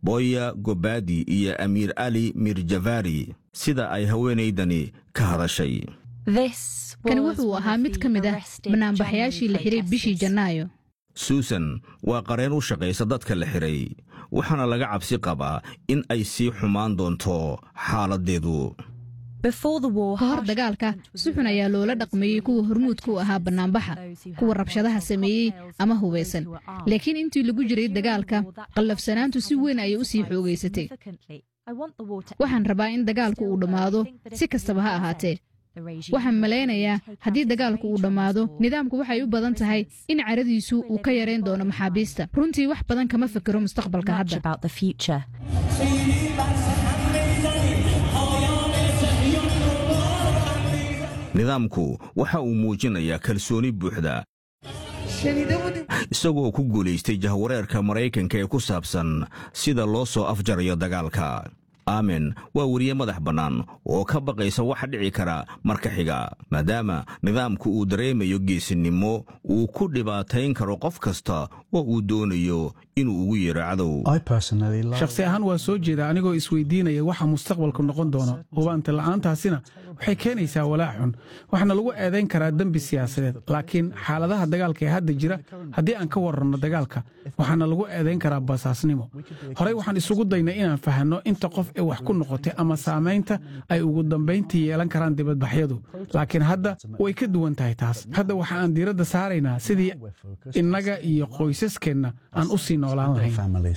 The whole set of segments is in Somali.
boya gobadi iyo amiir ali mirjavari sida ay haweenaydani ka hadashay kani wuxuu ahaa mid ka mid ah banaanbaxayaashii la xiray bishii janaayo suusan waa qareen u shaqaysa dadka la xiray waxaana laga cabsi qabaa in ay sii xumaan doonto xaaladdeedu ka hor dagaalka si xun ayaa loola dhaqmeeyey kuwa hormuudka u ahaa bannaanbaxa kuwa rabshadaha sameeyey ama hubaysan laakiin intii lagu jiray dagaalka qallafsanaantu si weyn ayay u sii xoogaysatay waxaan rabaa in dagaalku uu dhammaado si kastaba ha ahaatee waxaan malaynayaa haddii dagaalku uu dhammaado nidaamku waxay u badan tahay in caradiisu uu ka yarayn doono maxaabiista runtii wax badan kama fikiro mustaqbalka hadda nidaamku waxa uu muujinayaa kalsooni buuxda isagoo ku guulaystay jahwareerka maraykanka ee ku saabsan sida loo soo afjarayo dagaalka aamen waa weriye madax bannaan oo ka baqaysa waxa dhici kara marka xiga maadaama nidaamku uu dareemayo geesinimo uu ku dhibaatayn karo qof kasta oo uu doonayo inuu ugu yeero cadow shakhsi ahaan waa soo jeeda anigoo isweydiinaya waxa mustaqbalku noqon doono hubaanta la'aantaasina waxay keenaysaa walaac xun waxaana lagu eedayn karaa dembi siyaasadeed laakiin xaaladaha dagaalka ee hadda jira haddii aan ka warranno dagaalka waxaana lagu eedayn karaa basaasnimo horey waxaan isugu daynay inaan fahanno inta qof ee wax ku noqotay ama saamaynta ay ugu dambayntii yeelan karaan dibadbaxyadu laakiin hadda way ka duwan tahay taas hadda waxa aan diiradda saaraynaa sidii innaga iyo qoysaskeenna aan u sii noolaan lahayn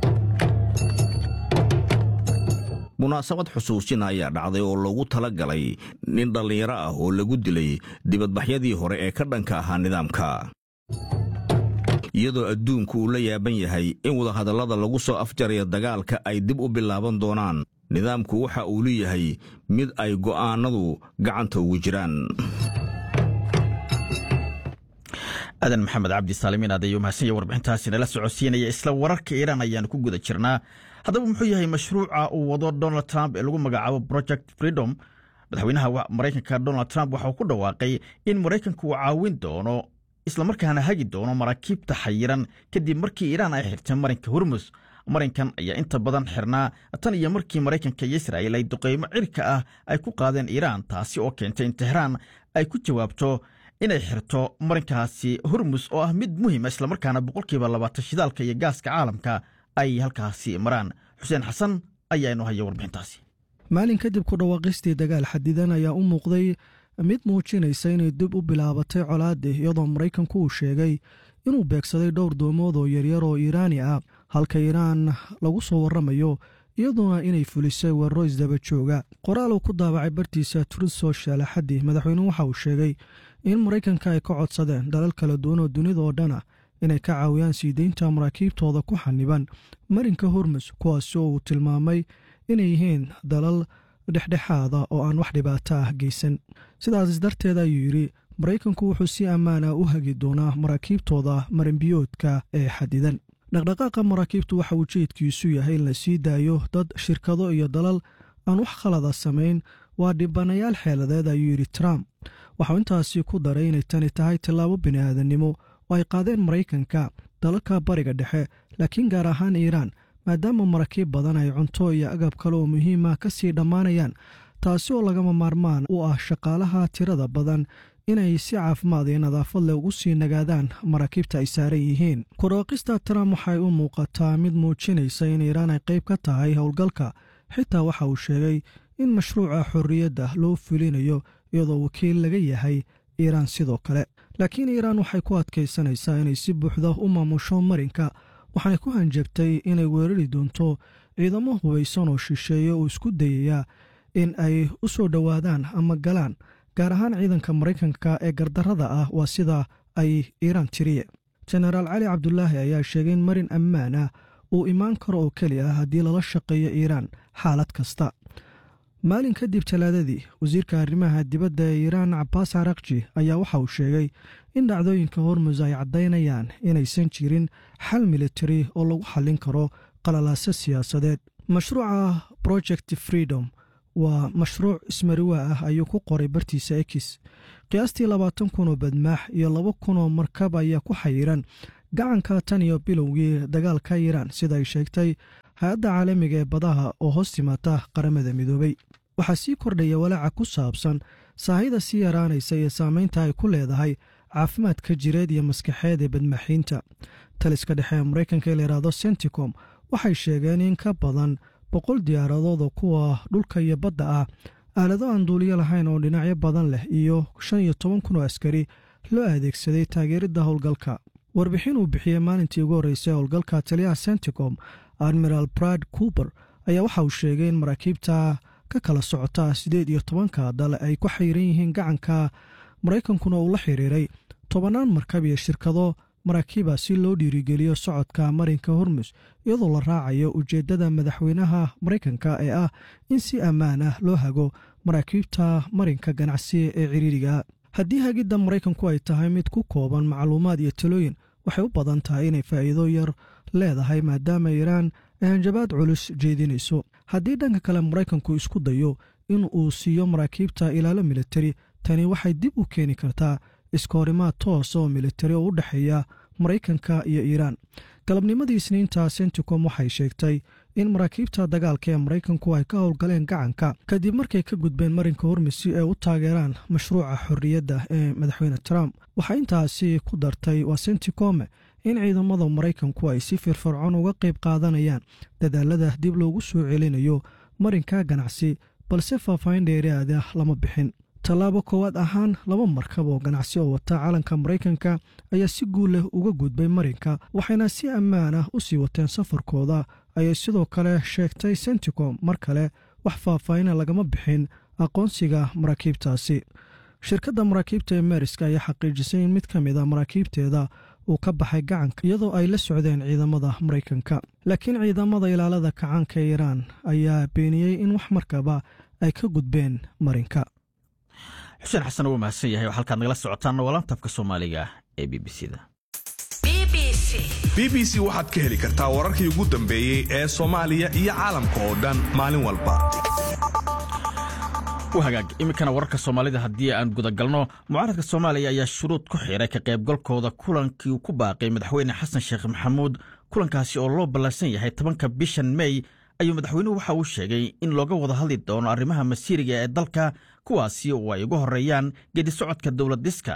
munaasabad xusuusin ayaa dhacday oo loogu tala galay nin dhallinyaro ah oo lagu dilay dibadbaxyadii hore ee ka dhanka ahaa nidaamka iyadoo adduunku uu la yaaban yahay in wadahadallada lagu soo afjaraya dagaalka ay dib u bilaaban doonaan nidaamku waxa uu leeyahay mid ay go'aannadu gacanta ugu jiraan aadan maxamed cabdi saalimiin aad ayuu mahadsan warbixintaasi nala socodsiinaya isla wararka iiraan ayaanu ku guda jirnaa haddaba muxuu yahay mashruuca uu wado donald trump ee lagu magacaabo project freedom madaxweynaha maraykanka donald trump waxa uu ku dhawaaqay in maraykanku uu caawin doono islamarkaana hagi doono maraakiibta xayiran kadib markii iiraan ay xirtay marinka hormus marinkan ayaa inta badan xirnaa tan iyo markii maraykanka iyo israa'iil ay duqeymo cirka ah ay ku qaadeen iiraan taasi oo keentay in tehraan ay ku jawaabto inay xirto marinkaasi hormus oo ah mid muhiima islamarkaana boqolkiiba labaatan shidaalka iyo gaaska caalamka ay halkaasi maraan xuseen xasan ayaa inoo haya warbixintaasi maalin kadib ku dhawaaqistii dagaal xadidan ayaa u muuqday mid muujinaysa inay dib u bilaabatay colaadii iyadoo maraykanku uu sheegay inuu beegsaday dhowr doomood oo yaryar oo iiraani ah halka iiraan lagu soo warramayo iyaduna inay fulisay weeraro isdaba jooga qoraal uu ku daabacay bartiisa truth social axaddii madaxweynuhu waxa uu sheegay in maraykanka ay ka codsadeen dalal kala duwan oo dunida oo dhan ah inay ka caawiyaan sii deynta maraakiibtooda ku xaniban marinka hormus kuwaasi oo uu tilmaamay inay yihiin dalal dhexdhexaada oo aan wax dhibaato ah geysan sidaas darteed ayuu yidhi maraykanku wuxuu si ammaana u hagi doonaa maraakiibtooda marinbiyoodka ee xadidan dhaqdhaqaaqa maraakiibtu waxa uu jeedkiisu yahay in la sii daayo dad shirkado iyo dalal aan wax khalada samayn waa dhibanayaal xeeladeed ayuu yidhi trump waxau intaasi ku daray inay tani tahay tallaabo bini'aadannimo oo ay qaadeen maraykanka dalalka bariga dhexe laakiin gaar ahaan iiraan maadaama maraakiib badan ay cunto iyo agab kale oo muhiima ka sii dhammaanayaan taasi oo lagama maarmaan u ah shaqaalaha tirada badan inay si caafimaad iyo nadaafad leh ugu sii nagaadaan maraakiibta ay saaran yihiin kudhawaaqista trump waxay u muuqataa mid muujinaysa in iiraan ay qayb ka tahay howlgalka xitaa waxa uu sheegay in mashruuca xorriyadda loo fulinayo iyadoo wakiil laga yahay iiraan sidoo kale laakiin iiraan waxay ku adkaysanaysaa inay si buuxda u maamusho marinka waxaanay ku hanjabtay inay weerari doonto ciidamo hubaysan oo shisheeye oo isku dayaya in ay u soo dhowaadaan ama galaan gaar ahaan ciidanka maraykanka ee gardarrada ah waa sida ay iiraan tiriye jenaraal cali cabdulaahi ayaa sheegay in marin ammaan ah uu imaan karo oo keli ah haddii lala shaqeeyo iiraan xaalad kasta maalin kadib talaadadii wasiirka arrimaha dibadda ee iiraan cabaas carakji ayaa waxa uu sheegay in dhacdooyinka hormus ay caddaynayaan inaysan jirin xal militari oo lagu xallin karo qalalaaso siyaasadeed mashruuca project freedom waa mashruuc ismariwaa ah ayuu ku qoray bartiisa ekis qiyaastii labaatan kun oo badmaax iyo laba kun oo markab ayaa ku xayiran gacanka tan iyo bilowgii dagaalka iiraan sida ay sheegtay hay-adda caalamiga ee badaha oo hoos timaata qaramada midoobey waxaa sii kordhaya walaaca ku saabsan saahida sii yaraanaysa iyo saamaynta ay ku leedahay caafimaadka jireed iyo maskaxeed ee badmaxiinta taliska dhexe ee maraykanka ee layidhaahdo senticom waxay sheegeen in ka badan boqol diyaaradood oo kuwa dhulka iyo badda ah aalado aan duuliyo lahayn oo dhinacyo badan leh iyo shan iyo toban kun oo askari loo adeegsaday taageeridda howlgalka warbixin uu bixiyey maalintii ugu horreysay howlgalka taliyaha senticom admiral brad coober ayaa waxa uu sheegay in maraakiibta ka kala socota siddeed iyo tobanka dal ay ku xayiran yihiin gacanka maraykankuna uu la xiriiray tobannaan markab iyo shirkado maraakiiba si loo dhiirigeliyo socodka marinka hormus iyadoo la raacayo ujeeddada madaxweynaha maraykanka ee ah in si ammaan ah loo hago maraakiibta marinka ganacsiga ee ciriiriga haddii hagidda maraykanku ay tahay mid ku kooban macluumaad iyo talooyin waxay u badan tahay inay faa'iido yar leedahay maadaama iiraan ay hanjabaad culus jeedinayso haddii dhanka kale maraykanku isku dayo in uu siiyo maraakiibta ilaalo militari tani waxay dib u keeni kartaa iskahorimaad toos oo militari oo u dhexeeya maraykanka iyo iiraan galabnimadii isniinta senticom waxay sheegtay in maraakiibta dagaalka ee maraykanku ay ka howlgaleen gacanka kadib markay ka gudbeen marinka hormus si ay u taageeraan mashruuca xorriyadda ee madaxweyne trump waxaa intaasi ku dartay waa senticome in ciidamada maraykanku ay si firfircoon uga qayb qaadanayaan dadaalada dib loogu soo celinayo marinka ganacsi balse faahfaahin dheeraada lama bixin tallaabo koowaad ahaan laba markab oo ganacsi oo wata calanka maraykanka ayaa si guul leh uga gudbay marinka waxayna si ammaan ah u sii wateen safarkooda ayay sidoo kale sheegtay senticom mar kale wax faahfaahina lagama bixin aqoonsiga maraakiibtaasi shirkadda maraakiibta ee meeriska ayaa xaqiijisay in mid ka mid a maraakiibteeda uu ka baxay gacanka iyadoo ay la socdeen ciidamada maraykanka laakiin ciidamada ilaalada kacaanka ee iiraan ayaa beeniyey in wax markaba ay ka gudbeen marinka xuseen xasan uu mahadsan yahay oo halkaad nagala socotaan walantafka soomaaliga ee b b c da b b c waxaad ka heli kartaa wararkii ugu dambeeyey ee soomaaliya iyo caalamka oo dhan maalin walba hagaag iminkana wararka soomaalida haddii aan gudagalno mucaaradka soomaaliya ayaa shuruud ku xiray ka qaybgalkooda kulankii ku baaqay madaxweyne xasan sheekh maxamuud kulankaasi oo loo ballansan yahay tobanka bishan mey ayuu madaxweynuhu waxa uu sheegay in looga wada hadli doono arrimaha masiiriga ee dalka kuwaasi oo ay uga horeeyaan geedi socodka dowladiska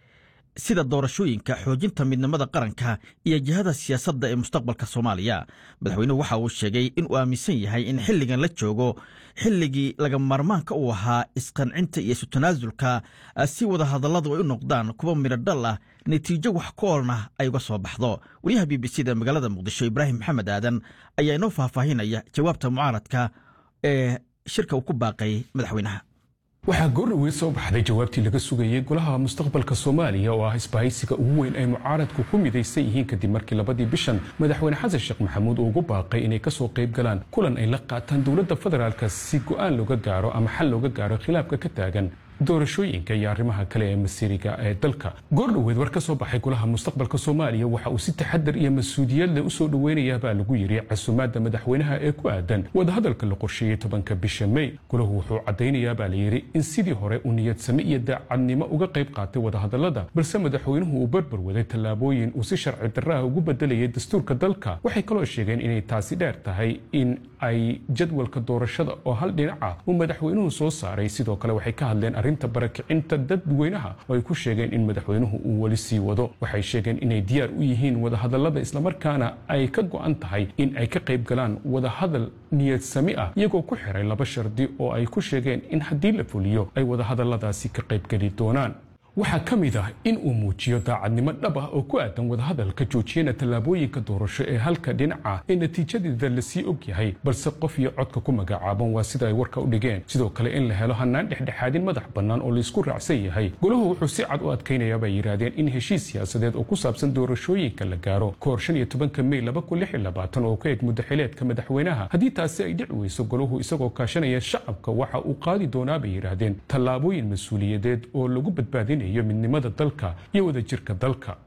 sida doorashooyinka xoojinta midnimada qaranka iyo jihada siyaasadda ee mustaqbalka soomaaliya madaxweynuhu waxa uu sheegay inuu aaminsan yahay in xilligan la joogo xilligii laga maarmaanka uu ahaa isqancinta iyo isu tanaasulka si wada hadalladu ay u noqdaan kuwa midhodhal ah natiijo wax ku oolna ay uga soo baxdo wariyaha b b c da magaalada muqdisho ibraahim maxamed aadan ayaa inoo faahfaahinaya jawaabta mucaaradka ee shirka uu ku baaqay madaxweynaha waxaa goordhoweyd soo baxday jawaabtii laga sugayey golaha mustaqbalka soomaaliya oo ah isbahaysiga ugu weyn ay mucaaradku ku midaysan yihiin kadib markii labadii bishan madaxweyne xasan sheekh maxamuud uu ugu baaqay inay kasoo qayb galaan kulan ay la qaataan dowladda federaalka si go'aan looga gaaro ama xal looga gaaro khilaafka ka taagan doorashooyinka iyo arrimaha kale ee masiiriga ee dalka goordhoweed war ka soo baxay golaha mustaqbalka soomaaliya waxa uu si taxadar iyo mas-uuliyad leh usoo dhoweynayaa baa lagu yidhi casumaadda madaxweynaha ee ku aadan wadahadalka la qorsheeyey tobanka bisha mey golahu wuxuu caddaynayaa baa layidhi in sidii hore uu niyadsame iyo daacadnimo uga qayb qaatay wadahadallada balse madaxweynuhu uu barbar waday tallaabooyin uu si sharci darraha ugu bedelayay dastuurka dalka waxay kaloo sheegeen inay taasi dheer tahay in ay jadwalka doorashada oo hal dhinaca uu madaxweynuhu soo saaray sidoo kale waxay ka hadleen arrinta barakicinta dadweynaha oo ay ku sheegeen in madaxweynuhu uu weli sii wado waxay sheegeen inay diyaar u yihiin wadahadallada islamarkaana ay ka go'an tahay in ay ka qayb galaan wadahadal niyad sami ah iyagoo ku xiray laba shardi oo ay ku sheegeen in haddii la fuliyo ay wadahadalladaasi ka qaybgeli doonaan waxaa ka mid ah in uu muujiyo daacadnimo dhab ah oo ku aadan wadahadalka joojiyana tallaabooyinka doorasho ee halka dhinaca ee natiijadeeda lasii og yahay balse qof iyo codka ku magacaaban waa sida ay warka u dhigeen sidoo kale in la helo hanaan dhexdhexaadin madax bannaan oo laysku raacsan yahay golahu wuxuu si cad u adkaynaya bay yidhaahdeen in heshiis siyaasadeed oo ku saabsan doorashooyinka la gaaro kahor shan iyo tobanka mey laba kun lix iyo labaatan oo ka eg muddaxileedka madaxweynaha haddii taasi ay dhici weyso golahu isagoo kaashanaya shacabka waxa uu qaadi doonaa bay yidhaahdeen tallaabooyin mas-uuliyadeed oo lagu badbaadinaya midnimada dalka iyo wadajirka dalka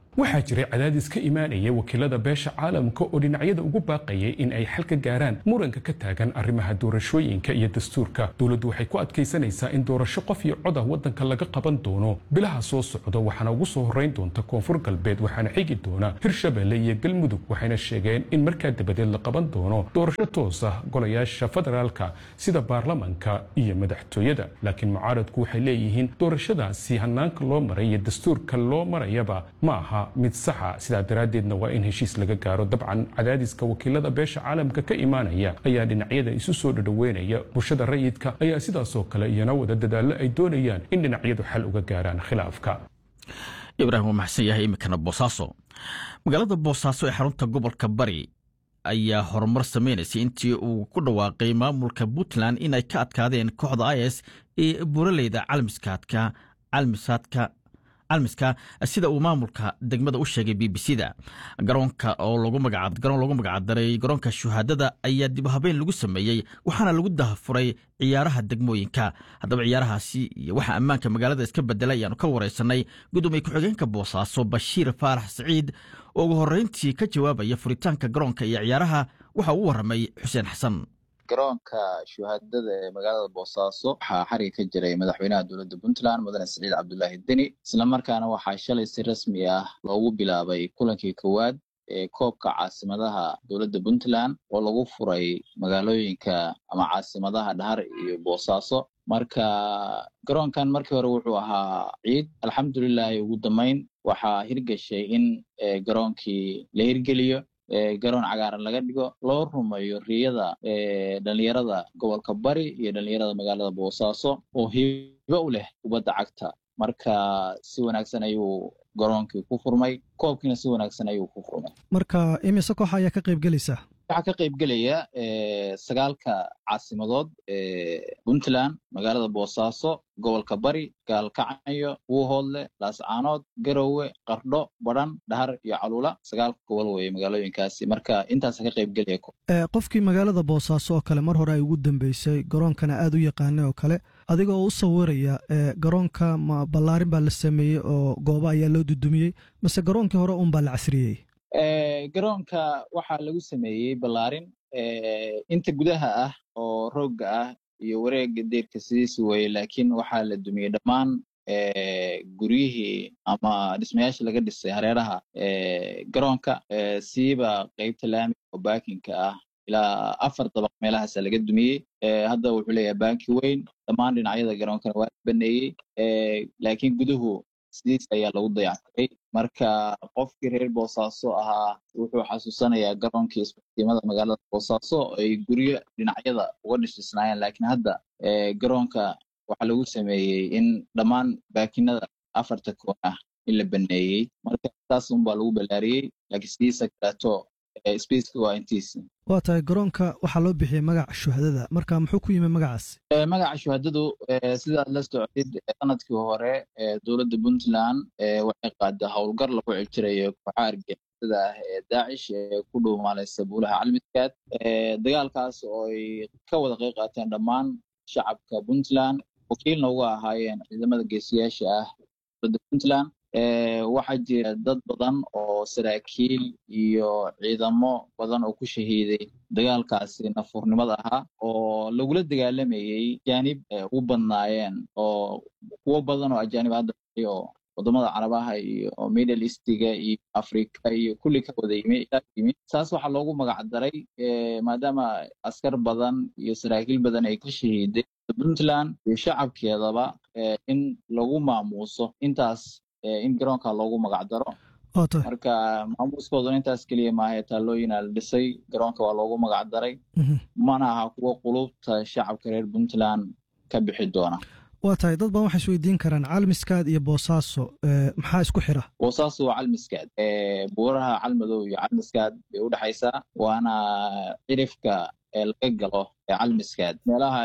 waxaa jiray cadaadis ka imaanaya wakiilada beesha caalamka oo dhinacyada ugu baaqayay in ay xal ka gaaraan muranka ka taagan arrimaha doorashooyinka iyo dastuurka dowladdu waxay ku adkaysanaysaa in doorasho qof iyo codah waddanka laga qaban doono bilaha soo socda waxaana ugu soo horrayn doonta koonfur galbeed waxaana xigi doona hirshabelle iyo galmudug waxayna sheegeen in markaa dabadeed la qaban doono doorasho toos ah golayaasha federaalka sida baarlamanka iyo madaxtooyada laakiin mucaaradku waxay leeyihiin doorashadaasi hanaanka loo maray iyo dastuurka loo marayaba ma aha mid saxa sidaa daraaddeedna waa in heshiis laga gaaro dabcan cadaadiska wakiilada beesha caalamka ka imaanaya ayaa dhinacyada isu soo dhadhoweynaya bulshada rayidka ayaa sidaasoo kale iyana wada dadaallo ay doonayaan in dhinacyadu xal uga gaaraan khilaafka ibraahim waa maxsan yahay iminkana boosaaso magaalada boosaaso ee xarunta gobolka bari ayaa horumar samaynaysay intii uu ku dhawaaqay maamulka puntland in ay ka adkaadeen kooxda is ee buuraleyda calmiskaadka calmisaadka calmiska sida uu maamulka degmada u sheegay b b c da garoonka oo garoon loogu magacdaray garoonka shuhaadada ayaa dib habeyn lagu sameeyey waxaana lagu dahafuray ciyaaraha degmooyinka haddaba ciyaarahaasi iyo waxa ammaanka magaalada iska bedelay ayaanu ka wareysanay gudoomiye ku-xigeenka boosaaso bashiir faarax saciid oo ugu horreyntii ka jawaabaya furitaanka garoonka iyo ciyaaraha waxa uu waramay xuseen xasan garoonka shuhaadada ee magaalada boosaaso waxaa xariga ka jiray madaxweynaha dowladda puntland mudane siciid cabdulaahi deni islamarkaana waxaa shalay si rasmi ah loogu bilaabay kulankii kowaad ee koobka caasimadaha dowladda puntland oo lagu furay magaalooyinka ama caasimadaha dhahar iyo boosaaso marka garoonkan markii hore wuxuu ahaa ciid alxamdulilahi ugu dambeyn waxaa hirgashay in garoonkii la hirgeliyo garoon cagaaran laga dhigo loo rumeeyo riyada dhalinyarada gobolka bari iyo dhalinyarada magaalada boosaaso oo hibo u leh kubadda cagta marka si wanaagsan ayuu garoonkii ku furmay koobkiina si wanaagsan ayuu ku furmay marka imise koox ayaa ka qayb gelaysa waxaa ka qayb gelaya sagaalka caasimadood ee puntland magaalada boosaaso gobolka bari gaalkacyo wuuhoodle laascaanood garowe qardho badhan dhahar iyo caluula sagaalka gobol weye magaalooyinkaasi marka intaasa ka qayb gelaya qofkii magaalada boosaaso oo kale mar hore ay ugu dambeysay garoonkana aad u yaqaanay oo kale adiga oo u sawiraya garoonka ma ballaarin baa la sameeyey oo goobo ayaa loo dudumiyey mase garoonkii hore un baa la casriyey garoonka waxaa lagu sameeyey ballaarin inta gudaha ah oo roogga ah iyo wareegga deerka sidiisi weye laakiin waxaa la dumiyey dhammaan guryihii ama dhismayaasha laga dhisay hareeraha garoonka siiba qeybta laamiga oo baakinka ah ilaa afar dabaq meelahaasa laga dumiyey hadda wuxuu leeyahay baanki weyn dhammaan dhinacyada garoonkana waa la baneeyey laakiin guduhu sidiis ayaa lagu dayactiray marka qofkii reer boosaaso ahaa wuxuu xasuusanayaa garoonkii isbatiimada magaalada boosaaso ay guryo dhinacyada uga dhisdhisnaayeen laakiin hadda garoonka waxaa lagu sameeyey in dhammaan baakinada afarta koon ah in la baneeyey marka taas unbaa lagu ballaariyey laakiin sidiisa kaleeto spaceka waa intiisi waa tahay garoonka waxaa loo bixiyey magaca shuhadada marka muxuu ku yimi magacaas magaca shuhadadu sidaad la socdid sanadkii hore dowladda puntland waxay qaada howlgar lagu ciljirayo kooxaha argixisada ah ee daacish ee ku dhuumaalaysa buulaha calmidkaad dagaalkaas oo ay ka wada qeyb qaateen dhammaan shacabka puntland wakiilna uga ahaayeen ciidamada geesiyaasha ah dowladda puntland waxaa jira dad badan oo saraakiil iyo ciidamo badan oo ku shahiiday dagaalkaasi nafurnimada ahaa oo lagula dagaalamayey ajaanib u badnaayeen oo kuwo badan oo ajaanib hadda oo wadamada carabaha iyo middle eastiga iyo africa iyo kulli ka wada yimi ilaa yimi saas waxaa loogu magac daray maadaama askar badan iyo saraakiil badan ay ka shahiiday puntland iyo shacabkeedaba in lagu maamuuso intaas in garoonka loogu magac daro marka maamuuskooduna intaas keliya maahae taallooyina la dhisay garoonka waa loogu magac daray mana aha kuwo qulubta shacabka reer puntland ka bixi doona waa tahay dad badan waxay isweydiin karaan calmiskaad iyo boosaaso maxaa isku xira boosaaso waa calmiskaad buuraha calmadow iyo calmiskaad bay u dhexaysaa waana cirifka laga galo calmiskaad meelaha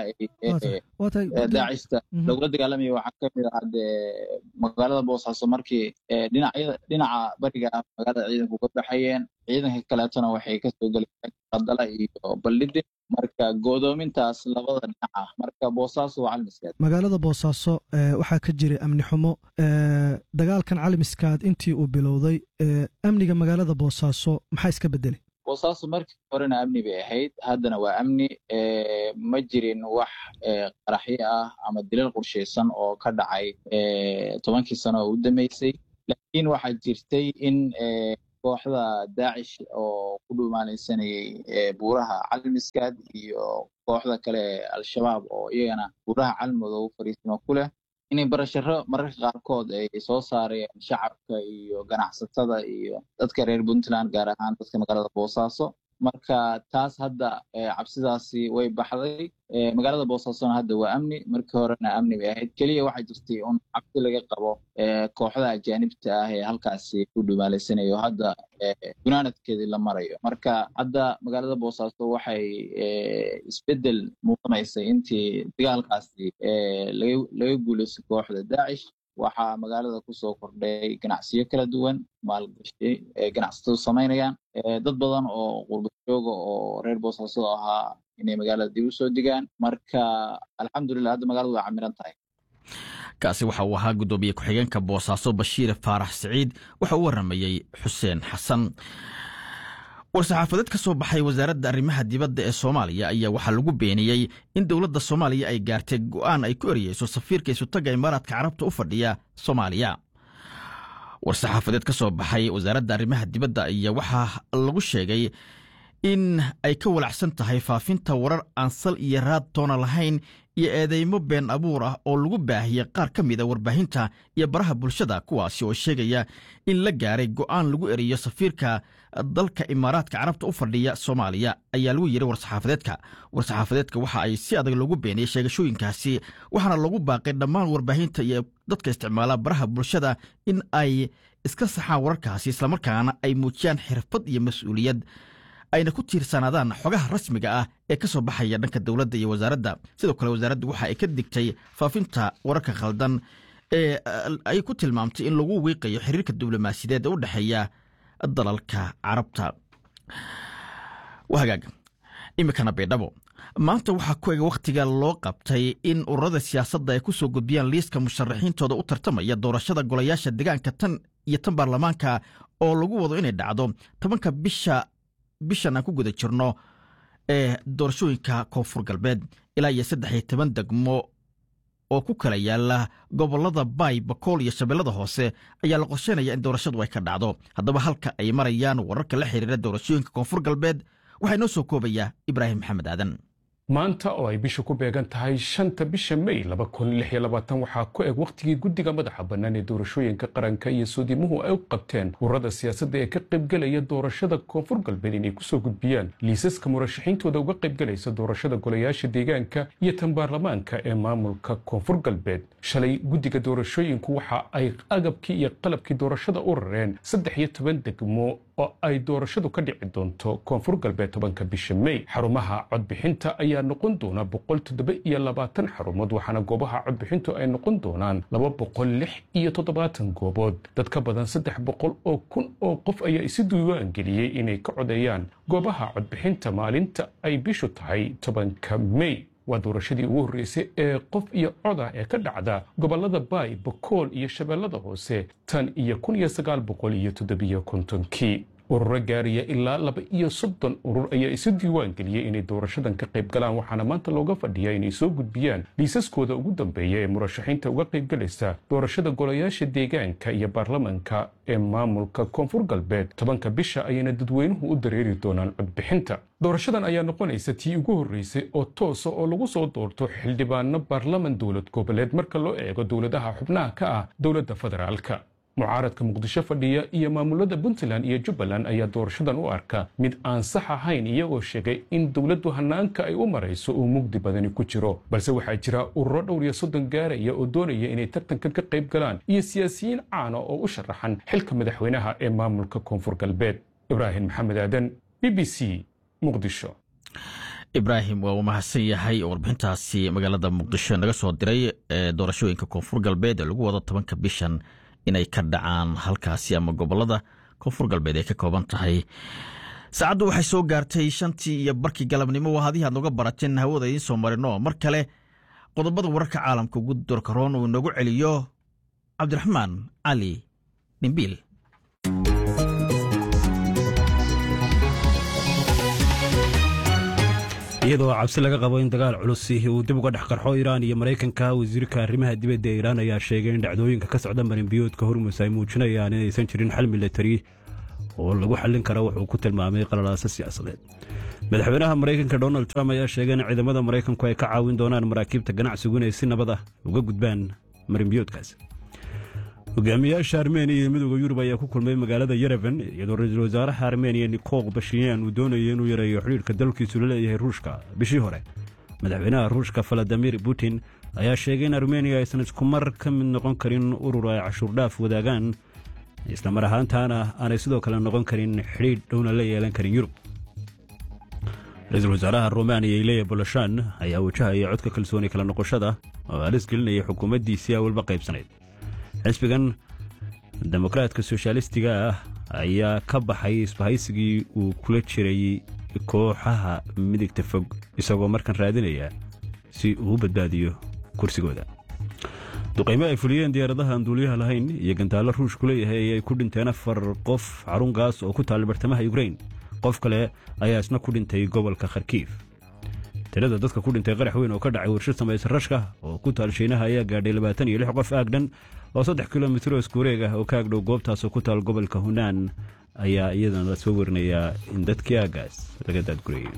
daacista lagula dagaalamaya waxaa kamid ahaa dee magaalada boosaaso markii dhinacyada dhinaca bariga ah magaalada ciidanku ka baxayeen ciidanka kaleetona waxay kasoo gelayeen qadala iyo baldhidin marka godoomintaas labada dhinac ah marka boosaaso waa calmiskaad magaalada boosaaso waxaa ka jiray amni xumo dagaalkan calmiskaad intii uu bilowday amniga magaalada boosaaso maxaa iska bedelay boosaaso markii horena amni bay ahayd haddana waa amni ma jirin wax qaraxyo ah ama dilal qorshaysan oo ka dhacay tobankii sano oo u dambeysay laakiin waxaa jirtay in kooxda daacish oo ku dhumaalaysanayay buuraha calmiskaad iyo kooxda kale ee al-shabaab oo iyagana buuraha calmooda u fariisimo ku leh inay barasharo mararka qaarkood ay soo saareen shacabka iyo ganacsatada iyo dadka reer puntland gaar ahaan dadka magaalada boosaaso marka taas hadda cabsidaasi way baxday magaalada boosaasona hadda waa amni markii horena amni bay ahayd keliya waxaa jirtay un cabsi laga qabo kooxda ajaanibta ah ee halkaasi ku dhumaalaysanaya oo hadda gunaanadkeedii la marayo marka hadda magaalada boosaaso waxay isbedel muuqanaysay intii dagaalkaasi laga guulaystay kooxda daacish waxaa magaalada kusoo kordhay ganacsiyo kala duwan maalgashi ganacsatadu samaynayaan dad badan oo qurbadjooga oo reer boosaaso ahaa inay magaalada dib u soo digaan marka alxamdulilah hadda magaaladu waa camiran tahay kaasi waxa uu ahaa guddoomiye ku-xigeenka boosaaso bashiir faarax siciid waxa uu waramayey xuseen xasan war-saxaafadeed ka soo baxay wasaaradda arrimaha dibadda ee soomaaliya ayaa waxaa lagu beeniyey in dowladda soomaaliya ay gaartay go'aan ay ku eriyeyso safiirka isutaga imaaraadka carabta u fadhiya soomaaliya war-saxaafadeed ka soo baxay wasaaradda arrimaha dibadda ayaa waxaa lagu sheegay in ay ka walacsan tahay faafinta warar aan sal iyo raad toona lahayn iyo eedeymo been abuur ah oo lagu baahiyey qaar ka mid a warbaahinta iyo baraha bulshada kuwaasi oo sheegaya in la gaaray go'aan lagu eriyo safiirka dalka imaaraadka carabta u fadhiya soomaaliya ayaa lagu yidhi war-saxaafadeedka war-saxaafadeedka waxa ay si adag loogu beeniyey sheegashooyinkaasi waxaana lagu baaqay dhammaan warbaahinta iyo dadka isticmaala baraha bulshada in ay iska saxaan wararkaasi islamarkaana ay muujiyaan xirfad iyo mas-uuliyad ayna ku tiirsanaadaan xogaha rasmiga ah ee ka soo baxaya dhanka dowladda iyo wasaaradda sidoo kale wasaaraddu waxa ay ka digtay faafinta wararka khaldan ee ay ku tilmaamtay in lagu wiiqayo xiriirka diblomaasiyadeed ee u dhexeeya dalalka carabta hagaag iminkana baydhabo maanta waxaa ku ega wakhtiga loo qabtay in ururada siyaasadda ay ku soo gudbiyaan liiska musharaxiintooda u tartamaya doorashada golayaasha deegaanka tan iyo tan baarlamaanka oo lagu wado inay dhacdo tobanka bisha bishan aan ku guda jirno ee doorashooyinka koonfur galbeed ilaa iyo saddex iyo toban degmo oo ku kala yaala gobollada baay bakool iyo shabeellada hoose ayaa la qorsheynaya in doorashadu ay ka dhacdo haddaba halka ay marayaan wararka la xiriira doorashooyinka koonfur galbeed waxaa inoo soo koobaya ibraahim maxamed aadan maanta oo ay bishu ku beegan tahay shanta bisha may waxaa ku eg wakhtigii guddiga madaxa bannaan ee doorashooyinka qaranka iyo soodimuhu ay u qabteen ururada siyaasadda ee ka qaybgelaya doorashada koonfur galbeed inay kusoo gudbiyaan liisaska murashaxiintooda uga qaybgelaysa doorashada golayaasha deegaanka iyo tan baarlamaanka ee maamulka koonfur galbeed shalay guddiga doorashooyinku waxa ay agabkii iyo qalabkii doorashada u rareen saddex iyo toban degmo oo ay doorashadu ka dhici doonto koonfur galbeed tobanka bisha may xarumaha codbixinta ayaa noqon doona boqol toddoba iyo labaatan xarumood waxaana goobaha codbixintu ay noqon doonaan laba boqol lix iyo toddobaatan goobood dad ka badan saddex boqol oo kun oo qof ayaa isu diiwaan geliyey inay ka codeeyaan goobaha codbixinta maalinta ay bishu tahay tobanka may waa doorashadii ugu horreysay ee qof iyo coda ee ka dhacda gobollada baay bakool iyo shabeellada hoose tan iyo kun iyo sagaal boqol iyo toddobiyo kontonkii ururo gaariya ilaa laba iyo soddon urur ayaa isu diiwaan geliyey inay doorashadan ka qayb galaan waxaana maanta looga fadhiyaa inay soo gudbiyaan liisaskooda ugu dambeeya ee murashaxiinta uga qaybgalaysa doorashada golayaasha deegaanka iyo baarlamanka ee maamulka koonfur galbeed tobanka bisha ayayna dadweynuhu u dareeri doonaan codbixinta doorashadan ayaa noqonaysa tii ugu horreysay oo toosa oo lagu soo doorto xildhibaano baarlaman dowlad goboleed marka loo eego dowladaha xubnaha ka ah dowladda federaalka mucaaradka muqdisho fadhiya iyo maamulada puntland iyo jubbaland ayaa doorashadan u arka mid aan sax ahayn iyagoo sheegay in dowladdu hanaanka ay u marayso uu mugdi badani ku jiro balse waxaa jira ururo dhowr iyo soddon gaaraya oo doonaya inay tartankan ka qayb galaan iyo siyaasiyiin caana oo u sharaxan xilka madaxweynaha ee maamulka koonfur galbeed ibraahim maxamed aadan b b c muqdisho ibraahim waa uu mahadsan yahay oo warbixintaasi magaalada muqdisho naga soo diray ee doorashooyinka koonfur galbeed ee lagu wado tobanka bishan inay ka dhacaan halkaasi ama gobolada koonfur galbeed ay ka kooban tahay saacaddu waxay soo gaartay shantii iyo barkii galabnimo waa hadii aad noga barateen hawada idiin soo marino mar kale qodobada wararka caalamka ugu dorkaroon uu inagu celiyo cabdiraxmaan cali dhimbiil iyadoo cabsi laga qabo in dagaal culusi uu dib uga dhex qarxo iiraan iyo maraykanka wasiirka arrimaha dibadda ee iiraan ayaa sheegay in dhacdooyinka ka socda marinbiyoodka hormus ay muujinayaan inaysan jirin xal milatari oo lagu xallin kara wuxuu ku tilmaamay qalalaaso siyaasadeed madaxweynaha maraykanka donald trump ayaa sheegay in ciidamada maraykanku ay ka caawin doonaan maraakiibta ganacsigu inay si nabad ah uga gudbaan marinbiyoodkaas hogaamiyaasha armeniya iyo midooda yurub ayaa ku kulmay magaalada yerevan iyadoo ra-iisul wasaaraha armeniya nikol bashiyan uu doonayay inuu yareeyo xidhiirka dalkiisu la leeyahay ruushka bishii hore madaxweynaha ruushka valadimir putin ayaa sheegay in armeniya aysan isku mar ka mid noqon karin urur ay cashuurdhaaf wadaagaan islamar ahaantaana aanay sidoo kale noqon karin xidhiidh dhowna la yeelan karin yurub ra-iisul wasaaraha romaniya ileya boloshan ayaa wajahaya codka kalsooni kala noqoshada oo halis gelinaya xukuumaddiisii awalba qaybsanayd xisbigan demokraatka soshaalistiga ah ayaa ka baxay isbahaysigii uu kula jiray kooxaha midigta fog isagoo markan raadinaya si uu u badbaadiyo kursigooda duqaymo ay fuliyeen diyaaradaha aan duuliyaha lahayn iyo gantaallo ruushku leeyahay ayay ku dhinteen afar qof xarun gaas oo ku taalla bartamaha yukrain qof kale ayaa isna ku dhintay gobolka kharkiif tirada dadka ku dhintay qarax weyn oo ka dhacay warshad samaysa rashka oo ku taal shiinaha ayaa gaadhay labaatan iyo lix qof aagdhan oo saddex kilomitr oo iskuwareeg ah oo ka agdhow goobtaasoo ku taal gobolka hunaan ayaa iyadana la soo warinayaa in dadkii aagaas laga daadgurayay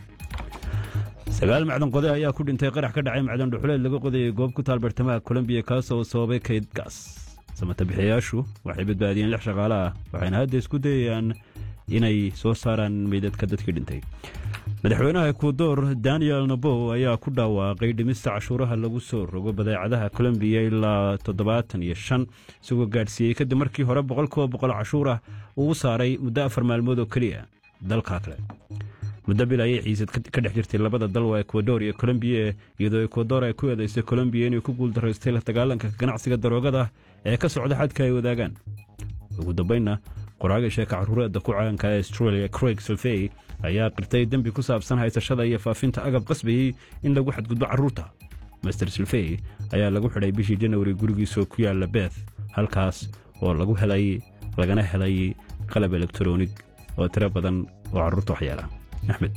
sagaal macdan qode ayaa ku dhintay qarax ka dhacay macdan dhuxuleed laga qodayay goob ku taal bartamaha kolombiya kaasoo sababay kayd gaas samatabixiyayaashu waxay badbaadiyeen lix shaqaale ah waxayna hadda isku dayayaan inay soo saaraan meydadka dadkii dhintay madaxweynaha ekuador daniel nabow ayaa ku dhawaaqay dhimista cashuuraha lagu soo rogo badeecadaha kolombiya ilaa toddobaatan iyo shan isagoo gaadhsiiyey kadib markii hore boqolkiiba boqol cashuur ah uu u saaray muddo afar maalmood oo keliya dalka kale muddo bil ayay xiisad ka dhex jirtay labada dal waa ekuador iyo kolombiya iyadoo ekuador ay ku eedaysay kolombiya inay ku guuldaraystay la dagaalanka ganacsiga daroogada ee ka socda xadka ay wadaagaan ugu dambaynna qoraaga sheeka caruureedda ku caanka ee australia craig silvey ayaa qirtay dembi ku saabsan haysashada iyo faafinta agab qasbayey in lagu xadgudbo carruurta master silvey ayaa lagu xidhay bishii janawari gurigiisoo ku yaalla beth halkaas oo lagu helay lagana helay qalab elektaroonig oo tiro badan oo carruurta waxyeela axmed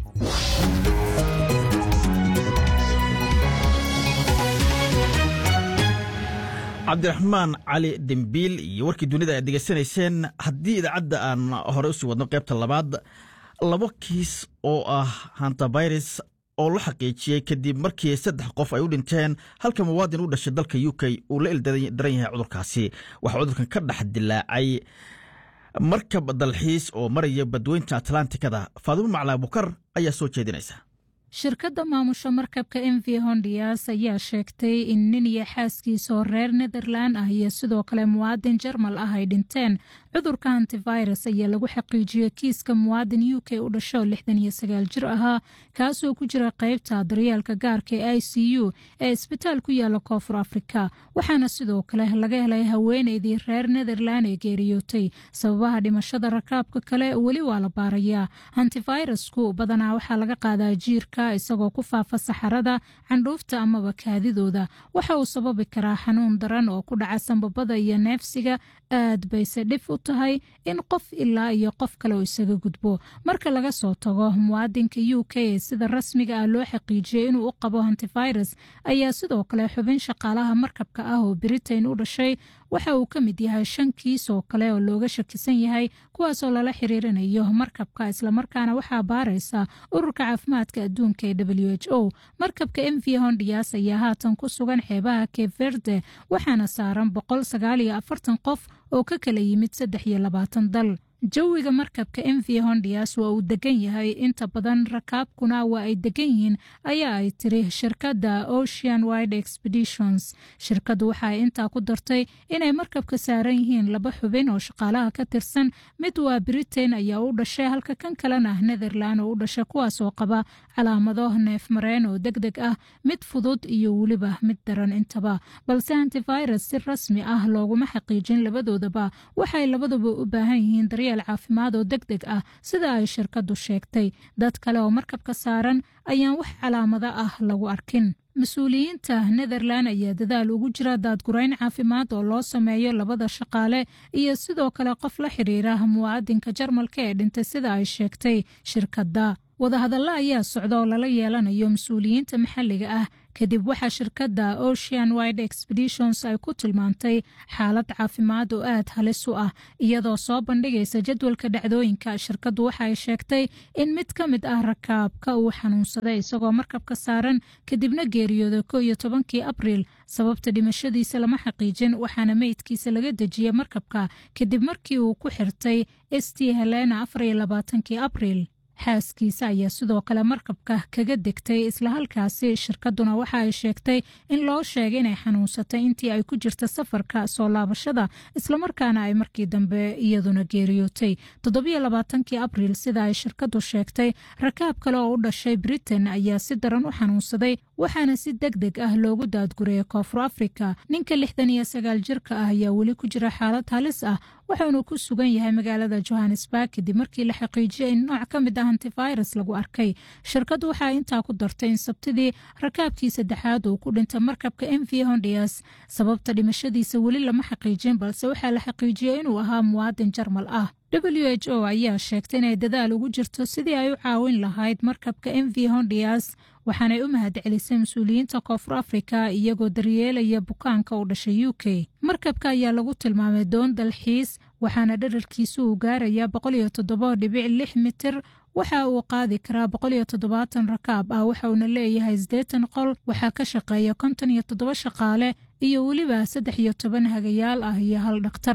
cabdiraxmaan cali dembiil iyo warkii dunida aad degeysanayseen haddii idaacadda aan hore usii wadno qaybta labaad labo kiis oo ah hantavirus oo la xaqiijiyey kadib markii saddex qof ay u dhinteen halka muwaadin u dhashay dalka u k uu la ildaran yahay cudurkaasi waxaa cudurkan ka dhex dilaacay markab dalxiis oo maraya badweynta atlantikada faadimo maclaa bukar ayaa soo jeedinaysa shirkadda maamusha markabka m v hondias ayaa sheegtay in nin iyo xaaskiisa oo reer netherland ah iyo sidoo kale muwaadin jarmal ah ay dhinteen cudurka antivirus ayaa lagu xaqiijiyey kiiska muwaadin u k u dhasho lixdan iyo sagaal jir ahaa kaasoo ku jira qeybta daryeelka gaarka ee i c u ee isbitaal ku yaala koonfur afrika waxaana sidoo kale laga helay haweeneydii reer netherland ee geeriyootay sababaha dhimashada rakaabka kale weli waa la baarayaa antivirusku badanaa waxaa laga qaadaa jiirka isagoo ku faafa saxarada candhuufta amaba kaadidooda waxa uu sababi karaa xanuun daran oo ku dhaca sambabada iyo neefsiga aad bayse dhif u tahay in qof ilaa iyo qof kale oo isaga gudbo marka laga soo tago muwaadinka u k ee sida rasmiga ah loo xaqiijiyey inuu u qabo antivirus ayaa sidoo kale xubin shaqaalaha markabka ah oo britain u dhashay waxa uu ka mid yahay shan kiis oo kale oo looga shakisan yahay kuwaasoo lala xiriirinayo markabka islamarkaana waxaa baaraysa ururka caafimaadka adduunka ee w h o markabka m v hondias ayaa haatan ku sugan xeebaha cape verde waxaana saaran boqol sagaal iyo afartan qof oo ka kala yimid saddex iyo labaatan dal jawiga markabka m v hondias waa uu degan yahay inta badan rakaabkuna waa ay degan yihiin ayaa ay tiri shirkadda ocean wide expeditions shirkaddu waxa ay intaa ku dartay inay markabka saaran yihiin laba xubin oo shaqaalaha ka tirsan mid waa britain ayaa u dhashay halka kan kalena netherland oo u dhashay kuwaasoo qaba calaamado neef mareen oo deg deg ah mid fudud iyo weliba mid daran intaba balse antivirus si rasmi ah looguma xaqiijin labadoodaba waxay labaduba u baahan yihiin daryeel daryeel caafimaad oo deg deg ah sida ay shirkadu sheegtay dad kale oo markabka saaran ayaan wax calaamado ah lagu arkin mas-uuliyiinta netherland ayaa dadaal ugu jira daadgurayn caafimaad oo loo sameeyo labada shaqaale iyo sidoo kale qof la xiriira muwaadinka jarmalka ee dhintay sida ay sheegtay shirkadda wadahadalla ayaa socda oo lala yeelanayo mas-uuliyiinta maxalliga ah kadib waxaa shirkadda ocean wide expeditions ay ku tilmaantay xaalad caafimaad oo aad halis u ah iyadoo soo bandhigaysa jadwalka dhacdooyinka shirkaddu waxa ay sheegtay in mid ka mid ah rakaabka uu xanuunsaday isagoo markabka saaran kadibna geeriyooday ko iyo tobankii abriil sababta dhimashadiisa lama xaqiijin waxaana meydkiisa laga dejiyey markabka kadib markii uu ku xirtay st helena afar iyo labaatankii abriil xaaskiisa ayaa sidoo kale markabka kaga degtay isla halkaasi shirkaduna waxa ay sheegtay in loo sheegay inay xanuunsatay intii ay ku jirta safarka soo laabashada islamarkaana ay markii dambe iyaduna geeriyootay toddobiyo labaatankii abriil sida ay shirkadu sheegtay rakaab kale oo u dhashay britain ayaa si daran u xanuunsaday waxaana si deg deg ah loogu daadgurayay koonfur afrika ninka lixdan iyo sagaal jirka ah ayaa weli ku jira xaalad halis ah waxaanu ku sugan yahay magaalada johannesburg kadib markii la xaqiijiyay in nooc ka mid ah antivirus lagu arkay shirkaddu waxaa intaa ku dartay in sabtidii rakaabkii saddexaad uu ku dhintay markabka m v hondias sababta dhimashadiisa weli lama xaqiijin balse waxaa la xaqiijiyey inuu ahaa muwaadin jarmal ah w h o ayaa sheegtay inay dadaal ugu jirto sidii ay u caawin lahayd markabka m v hondias waxaanay u mahad celisay mas-uuliyiinta koonfur afrika iyagoo daryeelaya bukaanka u dhashay u k markabka ayaa lagu tilmaamay doon dalxiis waxaana dherarkiisu uu gaarayaa boqol iyo toddoba dhibic lix mitir waxa uu qaadi karaa boqol iyo toddobaatan rakaab ah waxa uuna leeyahay siddeetan qol waxaa ka shaqeeya konton iyo toddoba shaqaale iyo weliba saddex iyo toban hagayaal ah iyo hal dhakhtar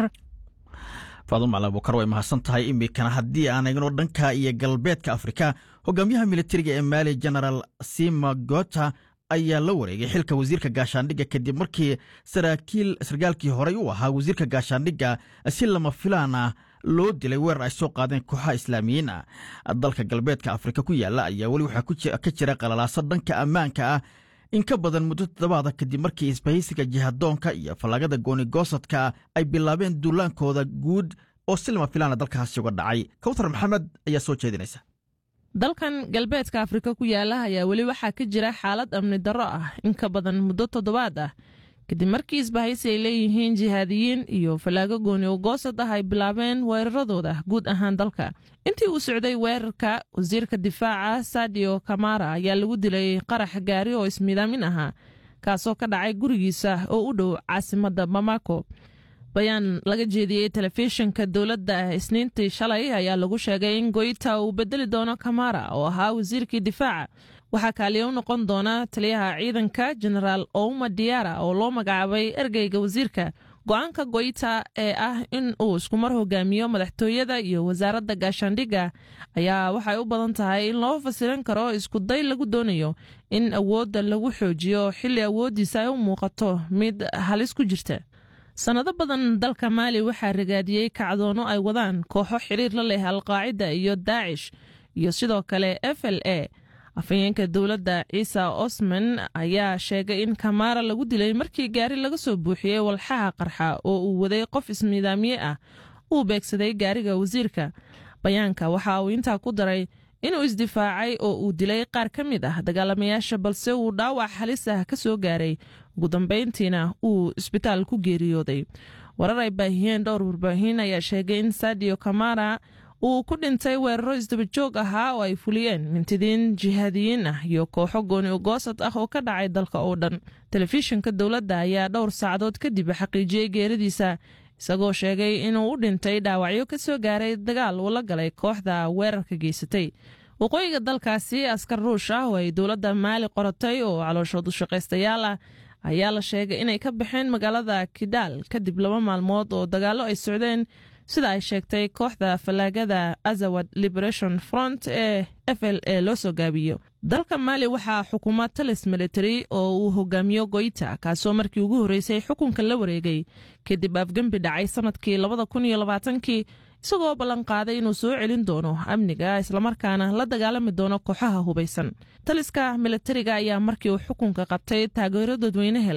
faadum macalin abukar way mahadsan tahay iminkana haddii aan eegno dhanka iyo galbeedka afrika hogaamiyaha militariga ee maali genaraal sima gota ayaa la wareegay xilka wasiirka gaashaandhigga kadib markii saraakiil sarkaalkii horey u ahaa wasiirka gaashaandhigga si lama filaan ah loo dilay weerar ay soo qaadeen kooxaha islaamiyiin ah dalka galbeedka afrika ku yaala ayaa weli waxaa ka jira qalalaaso dhanka ammaanka ah in ka badan muddo toddobaada kadib markii isbahaysiga jihadoonka iyo fallaagada goonigoosadka ay bilaabeen duulaankooda guud oo si lama filaana dalkaasi uga dhacay kawtar maxamed ayaa soo jeedinaysa dalkan galbeedka afrika ku yaala ayaa weli waxaa ka jira xaalad amni darro ah in ka badan muddo toddobaad ah kadib markii isbahaysi ay leeyihiin jihaadiyiin iyo fallaago gooni ogoosad ah ay bilaabeen weeraradooda guud ahaan dalka intii uu socday weerarka wasiirka difaaca sadio kamara ayaa lagu dilay qarax gaari oo ismiidaamin ahaa kaasoo ka dhacay gurigiisa oo u dhow caasimadda bamako bayaan laga jeediyey telefishinka dowladda isniintii shalay ayaa lagu sheegay in goyta uu bedeli doono kamara oo ahaa wasiirkii difaaca waxaa kaaliya u noqon doona taliyaha ciidanka genaraal ouma diara oo loo magacaabay ergeyga wasiirka go-aanka goyta ee ah in uu iskumar hogaamiyo madaxtooyada iyo wasaaradda gaashaandhigga ayaa waxay u badan tahay in loo fasiran karo iskuday lagu doonayo in awoodda lagu xoojiyo xilli awooddiisa ay u muuqato mid halis ku jirta sannado badan dalka maali waxaa ragaadiyey kacdoono ay wadaan kooxo xiriir la leh alqaacida iyo daacish iyo sidoo kale f l a afhayeenka dowladda ciisa osman ayaa sheegay in kamaara lagu dilay markii gaari laga soo buuxiyey walxaha qarxa oo uu waday qof ismiidaamiye ah uu beegsaday gaariga wasiirka bayaanka waxa uu intaa ku daray inuu isdifaacay oo uu dilay qaar ka mid ah dagaalamayaasha balse uu dhaawac halis ah ka soo gaaray ugu dambayntiina uu isbitaal ku geeriyooday warar ay baahiyeen dhowr warbaahin ayaa sheegay in sadio kamara uu ku dhintay weeraro isdabajoog ahaa oo ay fuliyeen mintidiin jihaadiyiin ah iyo kooxo gooni ogoosad ah oo ka dhacay dalka oo dhan telefishinka dowladda ayaa dhowr saacadood kadib xaqiijiyey geeradiisa isagoo sheegay inuu u dhintay dhaawacyo ka soo gaaray dagaal uu la galay kooxda weerarka geysatay waqooyiga dalkaasi askar ruush ah oo ay dowladda maali qoratay oo calooshoodu shaqaystayaal ah ayaa la sheegay inay ka baxeen magaalada kidaal kadib laba maalmood oo dagaallo ay socdeen sida ay sheegtay kooxda fallaagada azawad liberation front ee f l a loo soo gaabiyo dalka maali waxaa xukuma talis military oo uu hogaamiyo goyta kaasoo markii ugu horreysay xukunka la wareegay kadib afgembi dhacay sanadkii labada kun iyo labaatankii isagoo ballanqaaday inuu soo celin doono amniga islamarkaana la dagaalami doono kooxaha hubaysan taliska militariga ayaa markii uu xukunka qabtay taageero dadweyne helay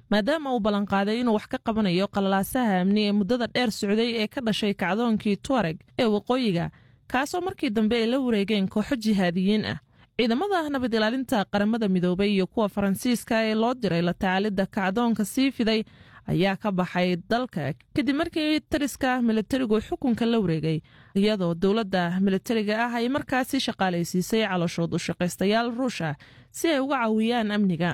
maadaama uu ballanqaaday inuu wax ka qabanayo qalalaasaha amni ee muddada dheer socday ee ka dhashay kacdoonkii tuareg ee waqooyiga kaasoo markii dambe ay la wareegeen kooxo jihaadiyiin ah ciidamada nabad ilaalinta qaramada midoobay iyo kuwa faransiiska ee loo diray la tacaalidda kacdoonka sii fiday ayaa ka baxay dalka kadib markii tariska militarigu xukunka la wareegay iyadoo dowladda militariga ah ay markaasi shaqaalaysiisay calooshood u shaqaystayaal ruusha si ay uga caawiyaan amniga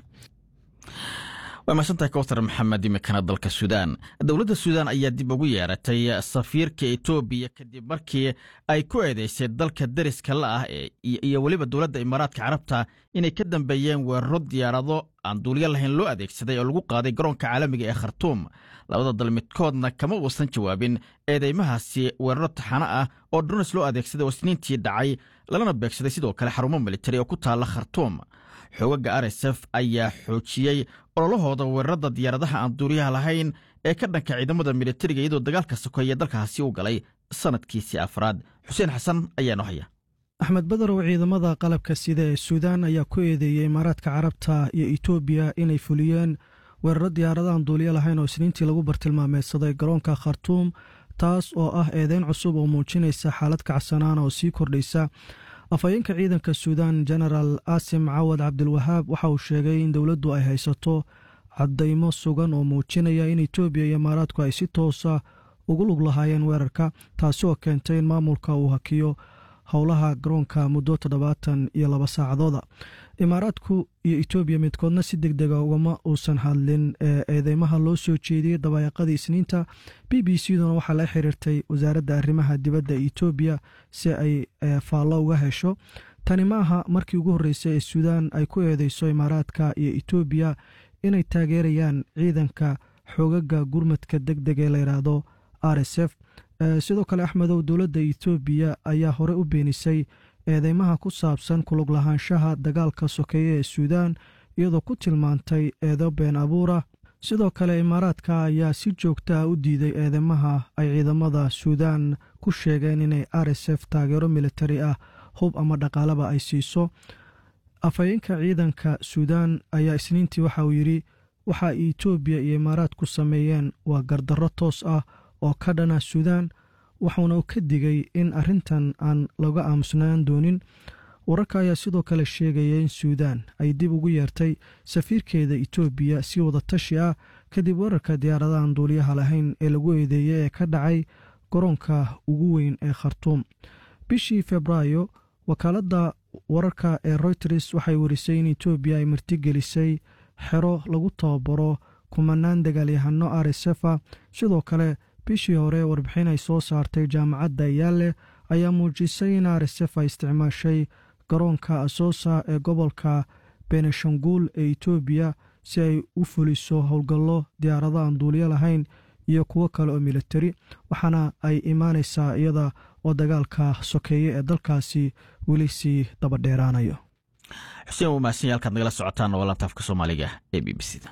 waa mahadsantahay kowtar maxamed imikana dalka suudaan dowladda suudaan ayaa dib ugu yeeratay safiirka etoobiya kadib markii ay ku eedeysay dalka deriska la ah iyo weliba dowladda imaaraadka carabta inay ka dambeeyeen weeraro diyaarado aan duulyo lahayn loo adeegsaday oo lagu qaaday garoonka caalamiga ee khartuum labada dal midkoodna kama uusan jawaabin eedeymahaasi weeraro taxano ah oo drones loo adeegsaday oo isniintii dhacay lalana beegsaday sidoo kale xarumo militari oo ku taalla khartuum xoogaga r s f ayaa xoojiyey ololahooda weerarada diyaaradaha aan duuriyaha lahayn ee ka dhanka ciidamada militariga iyadoo dagaalka sokeeye dalkaasi u galay sanadkiisii afraad xuseen xasan ayaanoo haya axmed badarow ciidamada qalabka sida ee suudaan ayaa ku eedeeyey imaaraadka carabta iyo etoobiya inay fuliyeen weeraro diyaaradahan duuliyo lahayn oo isniintii lagu bartilmaameedsaday garoonka khartuum taas oo ah eedeyn cusub oo muujinaysa xaalad kacsanaana oo sii kordhaysa afhayeenka ciidanka suudaan genaraal asim cawad cabdilwahaab waxa uu sheegay in dowladdu ay haysato caddaymo sugan oo muujinaya in etoobiya iyo imaaraadku ay si toosa ugu lug lahaayeen weerarka taasi oo keentay in maamulka uu hakiyo howlaha garoonka muddo toddobaatan iyo laba saacadooda imaaraadku iyo etoobiya midkoodna si deg dega ugama uusan hadlin ee eedeymaha loo soo jeediyey dabayaaqadii isniinta b b c duna waxaa la xiriirtay wasaaradda arrimaha dibadda etoobiya si ay faallo uga hesho tani ma aha markii ugu horreysay ee suudaan ay ku eedeyso imaaraadka iyo etoobiya inay taageerayaan ciidanka xoogaga gurmadka deg deg ee layidhaahdo r s f sidoo kale axmedow dowladda etoobiya ayaa hore u beenisay eedeymaha ku saabsan kulug lahaanshaha dagaalka sokeeye ee suudaan iyadoo ku tilmaantay eedo been abuura sidoo kale imaaraadka ayaa si joogta ah u diiday eedeymaha ay ciidamada suudaan ku sheegeen inay r s f taageero militari ah hub ama dhaqaalaba ay siiso afhayeenka ciidanka suudaan ayaa isniintii waxa uu yidhi waxa etoobiya iyo imaaraadku sameeyeen waa gardarro toos ah oo ka dhana suudaan wuxuuna ka digay in arrintan aan laga aamusnaan doonin wararka ayaa sidoo kale sheegaya in suudaan ay dib ugu yeertay safiirkeeda etoobiya si wada tashi ah kadib weerarka diyaaradahan duuliyaha lahayn ee lagu eedeeyey ee ka dhacay garoonka ugu weyn ee khartuum bishii febraayo wakaaladda wararka ee royters waxay warisay in etoobiya ay martigelisay xero lagu tababaro kumanaan dagaalyahano r s f a sidoo kale bishii hore warbixin ay soo saartay jaamacadda yaale ayaa muujisay in r s f ay isticmaashay garoonka asoosa ee gobolka beneshanguul ee etoobiya si ay u fuliso howlgallo diyaarado aan duuliyo lahayn iyo kuwo kale oo militari waxaana ay imaanaysaa iyada oo dagaalka sokeeye ee dalkaasi weli sii dabadheeraanayo xuseen waa mahadsan halkaad nagala socotaan oo laanta afka soomaaliga ee b b c da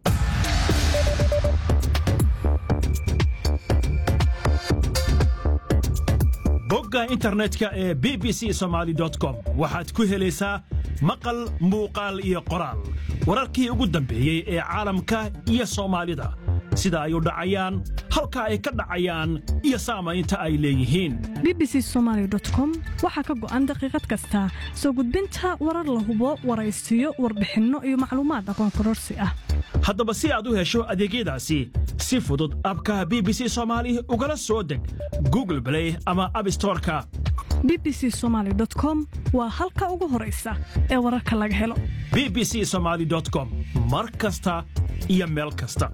bogga internetka ee b b c somaali com waxaad ku helaysaa maqal muuqaal iyo qoraal wararkii ugu dambeeyey ee caalamka iyo soomaalida sida ay u dhacayaan halka ay ka dhacayaan iyo saamaynta ay leeyihiin b b c somaali com waxaa ka go'an daqiiqad kasta soo gudbinta warar la hubo waraysiyo warbixinno iyo macluumaad aqoon kororsi ah haddaba si aad u hesho adeegyadaasi si fudud abka b b c soomaali ugala soo deg google blay ama abstoreka b b c somaali com waa halka ugu horaysa ee wararka laga helo b b c somaali com mar kasta iyo meel kasta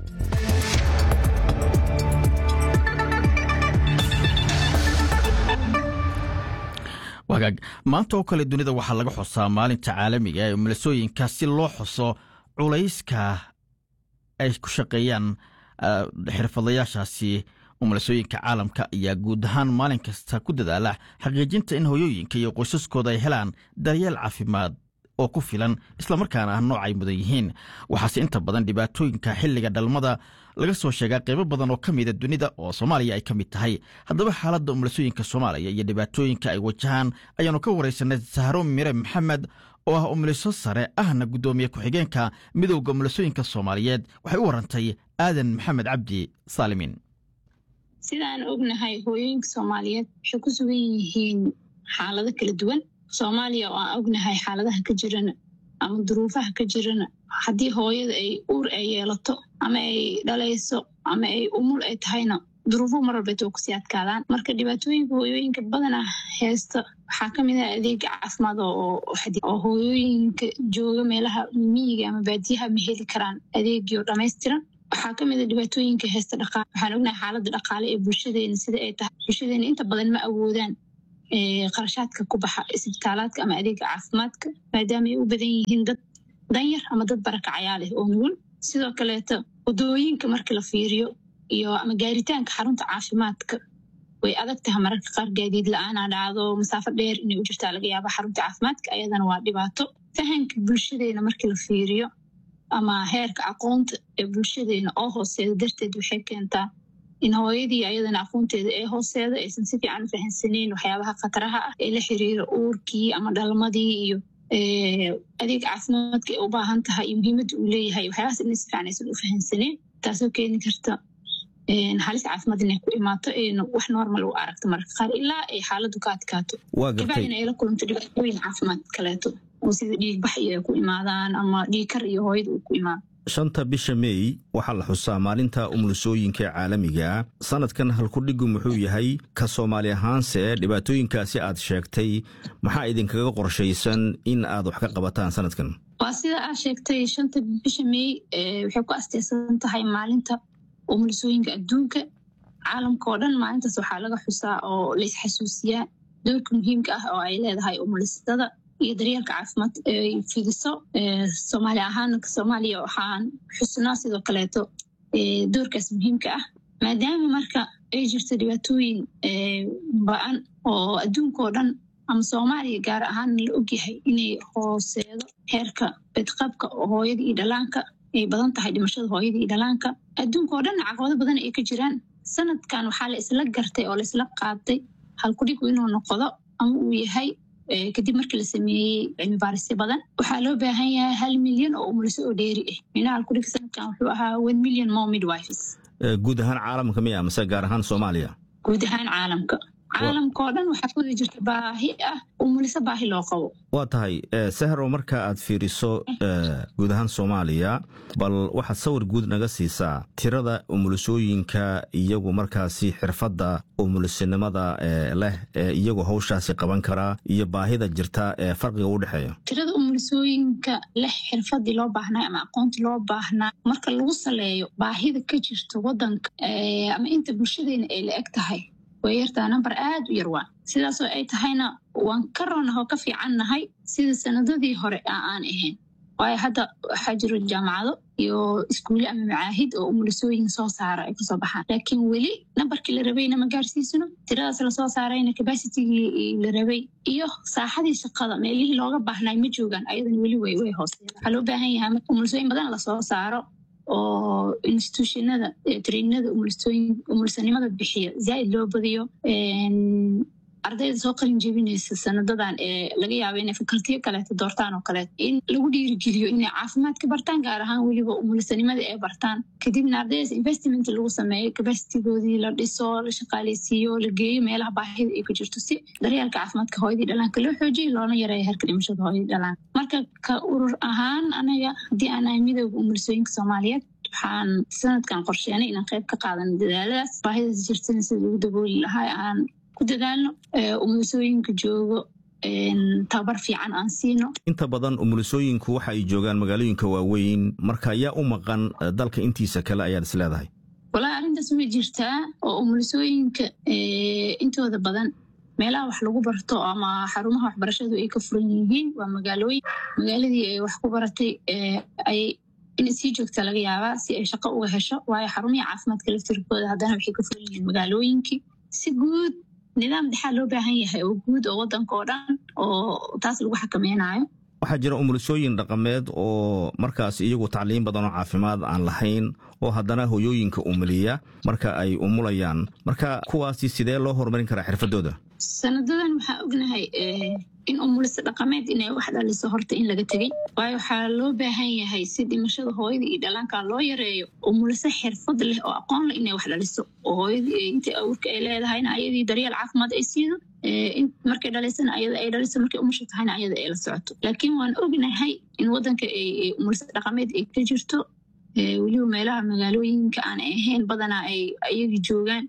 wagaag maanta oo kale dunida waxaa laga xusaa maalinta caalamiga ee umulasooyinka si loo xuso culayska ay ku shaqeeyaan xirfadlayaashaasi umulasooyinka caalamka ayaa guud ahaan maalin kasta ku dadaala xaqiijinta in hoyooyinka iyo qoysaskooda ay helaan daryeel caafimaad oo ku filan islamarkaana ah nooc ay mudan yihiin waxaase inta badan dhibaatooyinka xilliga dhalmada laga soo sheegaa qaybo badan oo ka mida dunida oo soomaaliya ay ka mid tahay haddaba xaaladda umulasooyinka soomaaliya iyo dhibaatooyinka ay wajahaan ayaanu ka waraysanay sahro mire maxamed oo ah umuliso sare ahna guddoomiye ku-xigeenka midowda umulisooyinka soomaaliyeed waxay u warantay aadan maxamed cabdi saalimiin sidaan ognahay hooyooyinka soomaaliyeed waxay ku sugan yihiin xaalado kala duwan soomaaliya oo aan ognahay xaaladaha ka jirana ama duruufaha ka jirana haddii hooyada ay uur ay yeelato ama ay dhalayso ama ay umul ay tahayna duruufuhu mar walbeet oo kusii adkaadaan marka dhibaatooyinka hooyooyinka badana heesta waxaa ka mid ah adeega caafimaad oo hooyooyinka jooga meelaha miyiga ama baadiyaha ma heli karaan adeegio dhammaystiran waxaa ka mid a dhibaatooyinka heesta dhaqaale waxaan ognahay xaaladda dhaqaale ee bulshadeena sida ay tahay bulshadeena inta badan ma awoodaan qarashaadka ku baxa isbitaalaadka ama adeega caafimaadka maadaama ay u badan yihiin dad danyar ama dad barakacayaa leh oo nugul sidoo kaleeto wadooyinka marka la fiiriyo iyo ama gaaritaanka xarunta caafimaadka way adag tahay mararka qaar gaadiid la-aanaa dhacdo masaafo dheer inay u jirtaa laga yaaba xarunta caafimaadka ayadana waa dhibaato fahanka bulshadeena markii la fiiriyo ama heerka aqoonta ee bulshadeena oo hooseeda darteed waxay keentaa in hooyadii ayadana aqoonteeda ee hooseeda aysan si fiican u fahansaneyn waxyaabaha khataraha ah ee la xiriira uurkii ama dhalmadii iyo adeeg caafimaadka ay u baahan tahay iyo muhiimadda uu leeyahay waxyaabahaas inay si fiican aysan u fahansaneen taasoo keeni karta halis caafimaad inay ku imaato ayna wax normal u aragto mararka qaar ilaa ay xaaladdu ka adkaato kabacdina ay la kulanto dhibaatooyin caafimaad kaleeto oo sida dhiigbax iyo ay ku imaadaan ama dhiigkar iyo hooyada uu ku imaado shanta bisha meey waxaa la xusaa maalinta umulisooyinka caalamiga sanadkan halkudhigu muxuu yahay ka soomaali ahaanse dhibaatooyinkaasi aad sheegtay maxaa idinkaga qorshaysan in aad wax ka qabataan sanadkan waa sida aad sheegtay shanta bisha meey waxay ku asteysan tahay maalinta umulisooyinka adduunka caalamka oo dhan maalintaas waxaa laga xusaa oo laisxasuusiyaa doorka muhiimka ah oo ay leedahay umulisada iyo daryeelka caafimaad ay fidiso soomaali ahaan soomaaliya waxaan xusnaa sidoo kaleeto doorkaas muhiimka ah maadaama marka ay jirto dhibaatooyin ba-an oo adduunka oo dhan ama soomaaliya gaar ahaan la ogyahay inay hooseedo heerka bedqabka hooyada iyo dhalaanka ay badan tahay dhimashada hooyada iyo dhalaanka adduunka oo dhan caqabado badan ay ka jiraan sanadkan waxaa la isla gartay oo la isla qaatay halkudhigu inuu noqdo ama uu yahay kadib markii la sameeyey cilmi baarisyo badan waxaa loo baahan yahay hal milyan oo umuliso oo dheeri ah minaha halkudhiga sanadkan wuxuu ahaa one million more midwives guud ahaan caalamka miya mase gaar ahaan soomaaliya guud ahaan caalamka caalamka oo dhan waxaa kuwada jirta baahi ah umuliso baahi loo qabo waa tahay sahro marka aad fiiriso guud ahaan soomaaliya bal waxaad sawir guud naga siisaa tirada umulisooyinka iyagu markaasi xirfadda umulisinimada leh ee iyagu hawshaasi qaban karaa iyo baahida jirta ee farqiga u dhexeeya tirada umulisooyinka leh xirfadii loo baahnaa ama aqoontii loo baahnaa marka lagu saleeyo baahida ka jirta wadanka ama inta bulshadeena ay la eg tahay way yartaa namber aad u yar waa sidaasoo ay tahayna waan ka roonahoo ka fiican nahay sida sanadadii hore aan ahayn waayo hadda waxaa jiro jaamacado iyo iskuulle ama macaahid oo umulisooyin soo saara ay kasoo baxaan laakiin weli nambarkii la rabayna ma gaarsiisano tiradaas lasoo saarayna cabacitigii la rabay iyo saaxadii shaqada meelihii looga baahnay ma joogaan ayadan weli way way hooseeda waxaa loo baahan yahay marka umulisooyin badan lasoo saaro oo institutionada trainada umulisanimada bixiya zaaid loo badiyo ardayda soo qalin jebinaysa sanadadan ee laga yaaba inay fakaltiyo kaleeto doortaan oo kaleeto in lagu dhiirigeliyo inay caafimaadka bartaan gaar ahaan weliba umulisanimada ay bartaan kadibna ardaydaas investment lagu sameeyo capacitigoodii la dhiso la shaqaaleysiiyo la geeyo meelaha baahida ay ku jirto si daryeelka caafimaadka hooyadii dhalaanka loo xoojiyo loona yareeyo heerka dhimashada hooyadii dhalaanka marka ka urur ahaan anaga haddii aan ahay midooda umulisooyinka soomaaliyeed waxaan sanadkan qorsheenay inaan qayb ka qaadano dadaaladaas baahidaas jirtana sida lagu dabooli lahaa aan ku dadaalno umulisooyinka joogo tababar fiican aan siino inta badan umulisooyinku waxa ay joogaan magaalooyinka waaweyn marka yaa u maqan dalka intiisa kale ayaad is leedahay walaa arrintaas way jirtaa oo umulisooyinka intooda badan meelaha wax lagu barto ama xarumaha waxbarashadu ay ka furan yihiin waa magaalooyin magaaladii ay wax ku baratay ay in sii joogta laga yaabaa si ay shaqo uga hesho waayo xarumihii caafimaadka laftirkooda haddana waxay ka furan yihiin magaalooyinkii si guud nidaam dhexaa loo baahan yahay oo guud oo wadanka oo dhan oo taas lagu xakameynayo waxaa jira umulisooyin dhaqameed oo markaas iyagu tacliin badan oo caafimaad aan lahayn oo haddana hoyooyinka umuliya marka ay umulayaan marka kuwaasi sidee loo horumarin karaa xirfadooda sanadadan waxaa ognahay in umulisa dhaqameed inay wax dhaliso horta in laga tegey waayo waxaa loo baahan yahay si dhimashada hooyada iyo dhalaanka loo yareeyo umulisa xirfad leh oo aqoon leh inay wax dhaliso oo hooyadii inta awrka ay leedahayna ayadii daryeel caafimaad ay siido markay dhalaysana ayada ay dhaliso markay umusha tahayna ayada ay la socoto laakiin waan ognahay in wadanka umulisa dhaqameed ay ka jirto weliba meelaha magaalooyinka aan ahayn badanaa ay ayagii joogaan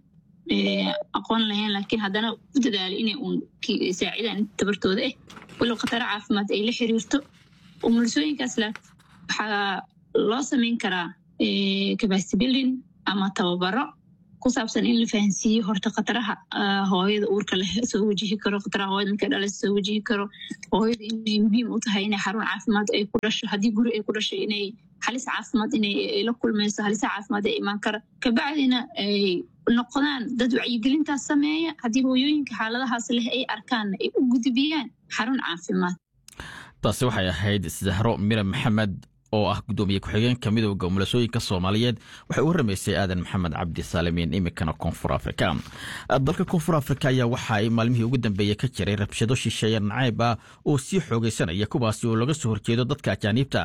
aqoon lahayn laakiin haddana u dadaalo inay uun saacidaan tabartooda ah walow khataro caafimaad ay la xiriirto umulisooyinkaas waxaa loo samayn karaa capacity building ama tababaro ku saabsan in la fahansiiyo horta khataraha hooyada uurka leh soo wajihi karo khataraha hooyada markay dhalaysa soo wajihi karo hooyada inay muhiim u tahay inay xarun caafimaad ay ku dhasho haddii guri ay ku dhashay inay halis caafimaad inay la kulmayso halisa caafimaad ee imaan kara kabacdina ay noqdaan dad wacyigelintaas sameeya haddii hooyooyinka xaaladahaas leh ay arkaan ay u gudbiyaan xarun caafimaad taasi waxay ahayd zahro mire maxamed oo ah gudoomiye ku-xigeenka midooda umulasooyinka soomaaliyeed waxay u waramaysay aadan maxamed cabdi saalimiin iminkana koonfur afrika dalka koonfur afrika ayaa waxa ay maalmihii ugu dambeeyey ka jiray rabshado shisheeye nacayb ah oo sii xoogaysanaya kuwaasi oo laga soo horjeedo dadka ajaaniibta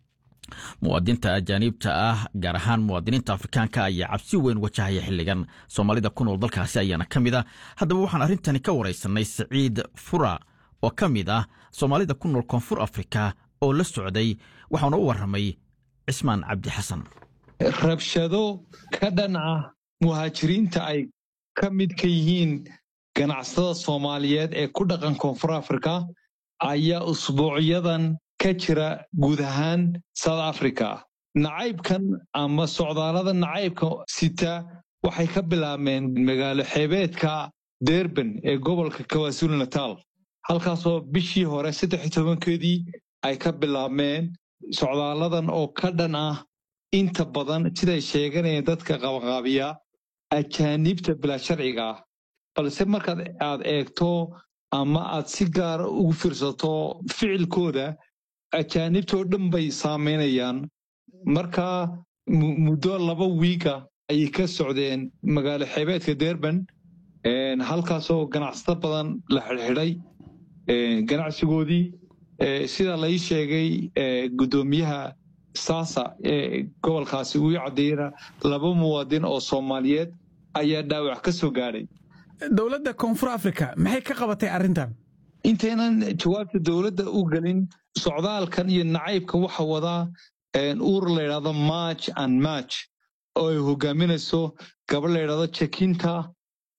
muwaadinta ajaaniibta ah gaar ahaan muwaadiniinta afrikaanka ayaa cabsi weyn wajahaya xilligan soomaalida ku nool dalkaasi ayaana ka mid ah haddaba waxaan arrintani ka waraysanay siciid fura oo ka mid ah soomaalida ku nool koonfur afrika oo la socday waxaana u warramay cismaan cabdi xasan rabshado ka dhan ah muhaajiriinta ay ka mid ka yihiin ganacsatada soomaaliyeed ee ku dhaqan koonfur afrika ayaa usbuucyadan ka jira guud ahaan south africa nacaybkan ama socdaallada nacaybka sita waxay ka bilaabmeen magaalo xeebeedka derban ee gobolka kawasulu natal halkaasoo bishii hore saddex tobankeedii ay ka bilaabmeen socdaalladan oo ka dhan ah inta badan siday sheeganayeen dadka qabaqaabiya ajaaniibta bilaa sharciga ah balse markaad aad eegto ama aad si gaara ugu fiirsato ficilkooda ajaanibtoo dhan bay saamaynayaan marka muddo laba wiiga ayay ka socdeen magaalo xeebeedka derban halkaasoo ganacsato badan la xidhxidhay ganacsigoodii sida lai sheegay guddoomiyaha saasa ee gobolkaasi uu caddeeyana laba muwaadin oo soomaaliyeed ayaa dhaawac ka soo gaadhay dowladda koonfur africa maxay ka qabatay arrintan intaynan jawaabta dowladda u gelin socdaalkan iyo nacaybka waxa wadaa uur layidhahdo march and march oo ay hogaaminayso gabadh layidhahdo jekinta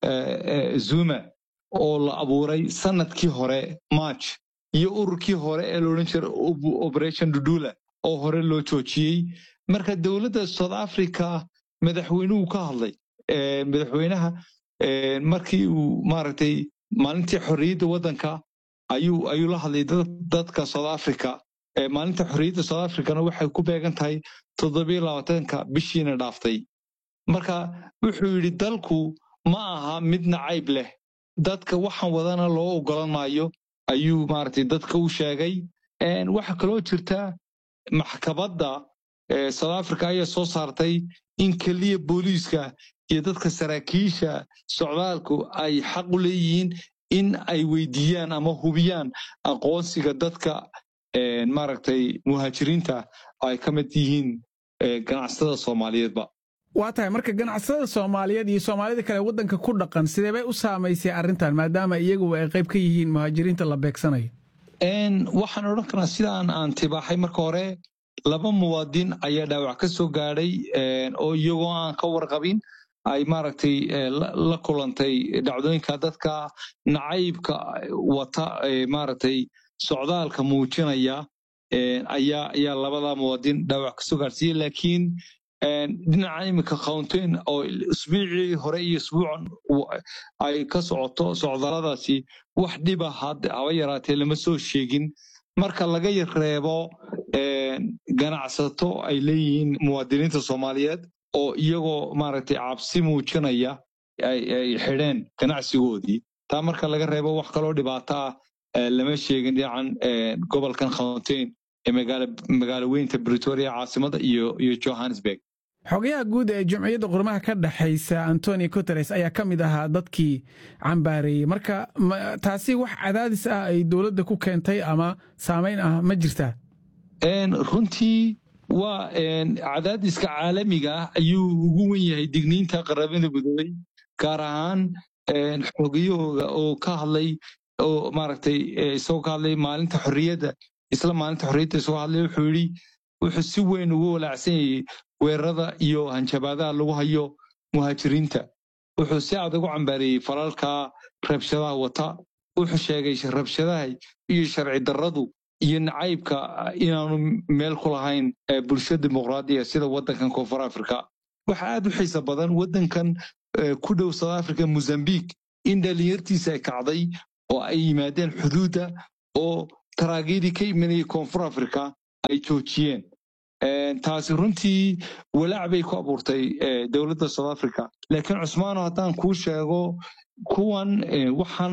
zuma oo la abuuray sanadkii hore march iyo ururkii hore ee loodhan jira operation dudula oo hore loo joojiyey marka dowladda south africa madaxweynuhu ka hadlay madaxweynaha markii uu maaragtay maalintii xorriyadda waddanka ayuu ayuu la hadlay dadka south africa maalinta xorriyadda south africana waxay ku beegan tahay toddobiyo labaatanka bishiina dhaaftay marka wuxuu yidhi dalku ma aha mid nacayb leh dadka waxaan wadana loo ogolan maayo ayuu maaragtay dadka u sheegay waxaa kaloo jirta maxkamadda south africa ayaa soo saartay in keliya booliiska iyo dadka saraakiisha socdaalku ay xaq u leeyihiin in ay weydiiyaan ama hubiyaan aqoonsiga dadka maaragtay muhaajiriinta ay ka mid yihiin ganacsatada soomaaliyeedba waa tahay marka ganacsatada soomaaliyeed iyo soomaalida kale waddanka ku dhaqan sidee bay u saamaysay arrintan maadaama iyagu ay qayb ka yihiin muhaajiriinta la beegsanayo waxaan odhan karnaa sidaan aan tibaaxay marka hore laba muwaadin ayaa dhaawac ka soo gaadhay oo iyagoo aan ka warqabin ay maaragtay la kulantay dhacdooyinka dadka nacaybka wata maaragtay socdaalka muujinaya ayaa ayaa labada muwaadin dhaawac ka soo gaadhsiiyey laakiin dhinaca iminka countain oo isbuucii hore iyo isbuucan ay ka socoto socdaaladaasi wax dhiba haba yaraatee lama soo sheegin marka laga reebo ganacsato ay leeyihiin muwaadiniinta soomaaliyeed oo iyagoo maaragtay cabsi muujinaya ay xidheen ganacsigoodii taa marka laga reebo wax kaloo dhibaato ah lama sheegin dhinacan gobolkan countain ee magaalo weynta bretoria caasimada iyo iyo johannesburg xogayaha guud ee jumciyadda qurmaha ka dhexaysa antoni guteres ayaa ka mid ahaa dadkii cambaareeyey marka taasi wax cadaadis ah ay dowladda ku keentay ama saamayn ah ma jirtaa runtii waa cadaadiska caalamiga ah ayuu ugu wen yahay digniinta qaramada midoobey gaar ahaan xogiyahooga oo ka hadlay oo maaragtay isagoo ka hadlay maalinta xorriyadda isla maalinta xorriyadda isagoo hadlay wuxuu yidhi wuxuu si weyn ugu walaacsan yayey weerarada iyo hanjabaadaha lagu hayo muhaajiriinta wuxuu si adag u cambaareeyey falalka rabshadaha wata wuxuu sheegay rabshadaha iyo sharci darradu iyo nacaybka inaanu meel ku lahayn bulsho dimuqraadiya sida waddankan koonfur afrika waxa aad u xiisa badan waddankan ku dhow south africa mozambique in dhallinyartiisa ay kacday oo ay yimaadeen xuduudda oo taraagyadii ka imanayay koonfur afrika ay joojiyeen taasi runtii walaac bay ku abuurtay dowladda south africa laakiin cusmaano haddaan kuu sheego kuwan waxaan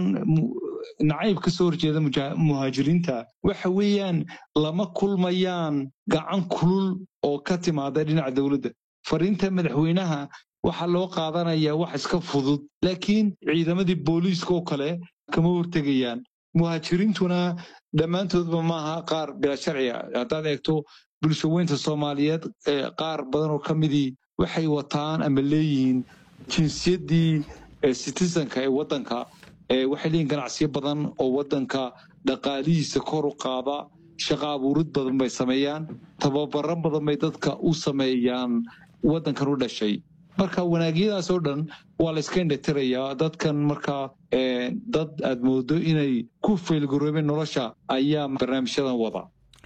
nacayb ka soo horjeeda muhaajiriinta waxa weeyaan lama kulmayaan gacan kulul oo ka timaada dhinaca dowladda fariinta madaxweynaha waxaa loo qaadanayaa wax iska fudud laakiin ciidamadii booliiska oo kale kama hortegayaan muhaajiriintuna dhammaantoodba maaha qaar bilaa sharciga haddaad eegto bulshaweynta soomaaliyeed qaar badan oo ka midii waxay wataan ama leeyihiin jinsiyaddii citizenka ee waddanka waxay leeyihin ganacsiyo badan oo waddanka dhaqaalihiisa kor u qaada shaqa abuurid badan bay sameeyaan tababaro badan bay dadka u sameeyaan waddankan u dhashay marka wanaagyadaas oo dhan waa la iska indhatirayaa dadkan marka dad aad moodo inay ku faylgaroobeen nolosha ayaa barnaamijyadan wada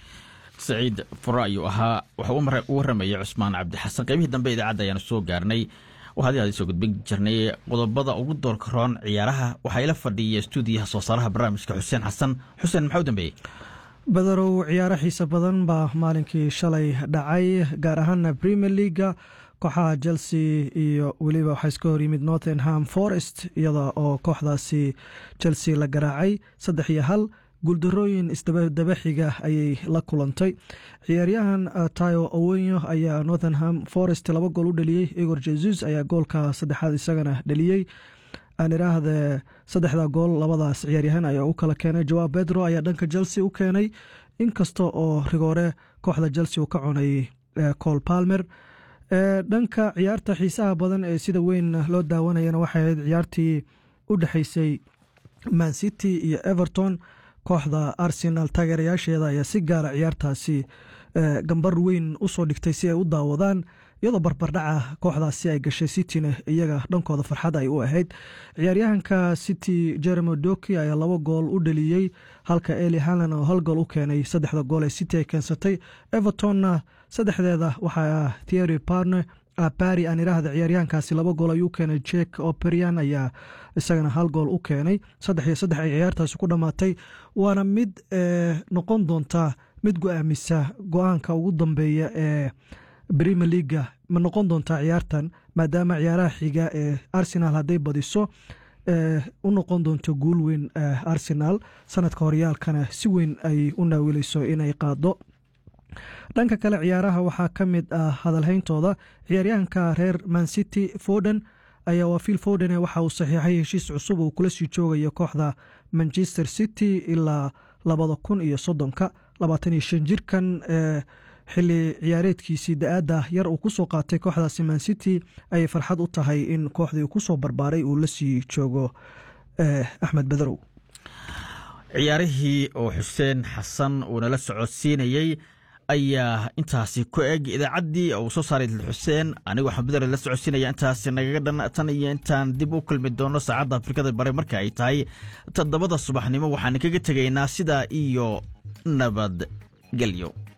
saciid fura ayuu ahaa waxaa u warramaya cusmaan cabdixasan qaybihii dambe idaacadda ayaanu soo gaarnay waxaad aad soo gudbin jirnay qodobada ugu doorka roon ciyaaraha waxaa ila fadhiya stuudiyaha soo saaraha barnaamijka xuseen xasan xuseen maxaa u dambeeyey badarow ciyaaro xiise badan baa maalinkii shalay dhacay gaar ahaana premier leaga kooxaha chelsea iyo weliba waxaa iska hor yimid northenham forest iyada oo kooxdaasi chelsea la garaacay saddex iyo hal guuldarooyin isdabaxiga ayay la kulantay ciyaaryahan tayo owenyo ayaa northenham forest laba gool u dhaliyey igor jesus ayaa goolka saddexaad isagana dhaliyey aan iraahde saddexda gool labadaas ciyaaryahan ayaa u kala keenay jawaab bedro ayaa dhanka chelsea u keenay inkasta oo rigoore kooxda chelsea uu ka cunay col palmer dhanka ciyaarta xiisaha badan ee sida weyn loo daawanayana waxay ahayd ciyaartii u dhexeysay man city iyo everton kooxda arsenal taageerayaasheeda ayaa si gaara ciyaartaasi gambar weyn usoo dhigtay si ay u daawadaan iyadoo barbardhaca kooxdaasi ay gashay cityna iyaga dhankooda farxad ay u ahayd ciyaaryahanka city jeremy doki ayaa laba gool u dhaliyey halka eli halan oo hal gool u keenay saddexda gool ee city ay keensatay evertonna saddexdeeda waxaa thiery parne bari aan iraahda ciyaaryahankaasi laba gool ayuu keenay jek operian ayaa isagana hal gool u keenay saddex iyo saddex ay ciyaartaasi ku dhammaatay waana mid noqon doonta mid go-aamisa go-aanka ugu dambeeya ee premier leaga ma noqon doontaa ciyaartan maadaama ciyaaraha xiga ee arsenal hadday badiso u noqon doonto guul weyn arsenal sanadka horyaalkana si weyn ay u naawileyso inay qaado dhanka kale ciyaaraha waxaa ka mid ah hadalhayntooda ciyaaryahanka reer mancity foden ayaa waa phil foden waxa uu saxiixay heshiis cusub uu kula sii joogayo kooxda manchester city ilaa labada kun iyo soddonka labaatan iyo shan jirkan xili ciyaareedkiisii da-aada yar uu kusoo qaatay kooxdaasi mancity ayay farxad u tahay in kooxdii kusoo barbaaray uu la sii joogo axmed bederow ciyaarihii oo xuseen xasan uu nala socodsiinayey ayaa intaasi ku eg idaacaddii uu soo saaray xuseen anigoo xambidar la socodsiinaya intaasi nagaga dhan tan iyo intaan dib u kulmi doono saacadda afrikada bare marka ay tahay toddobada subaxnimo waxaan kaga tegaynaa sidaa iyo nabadgelyo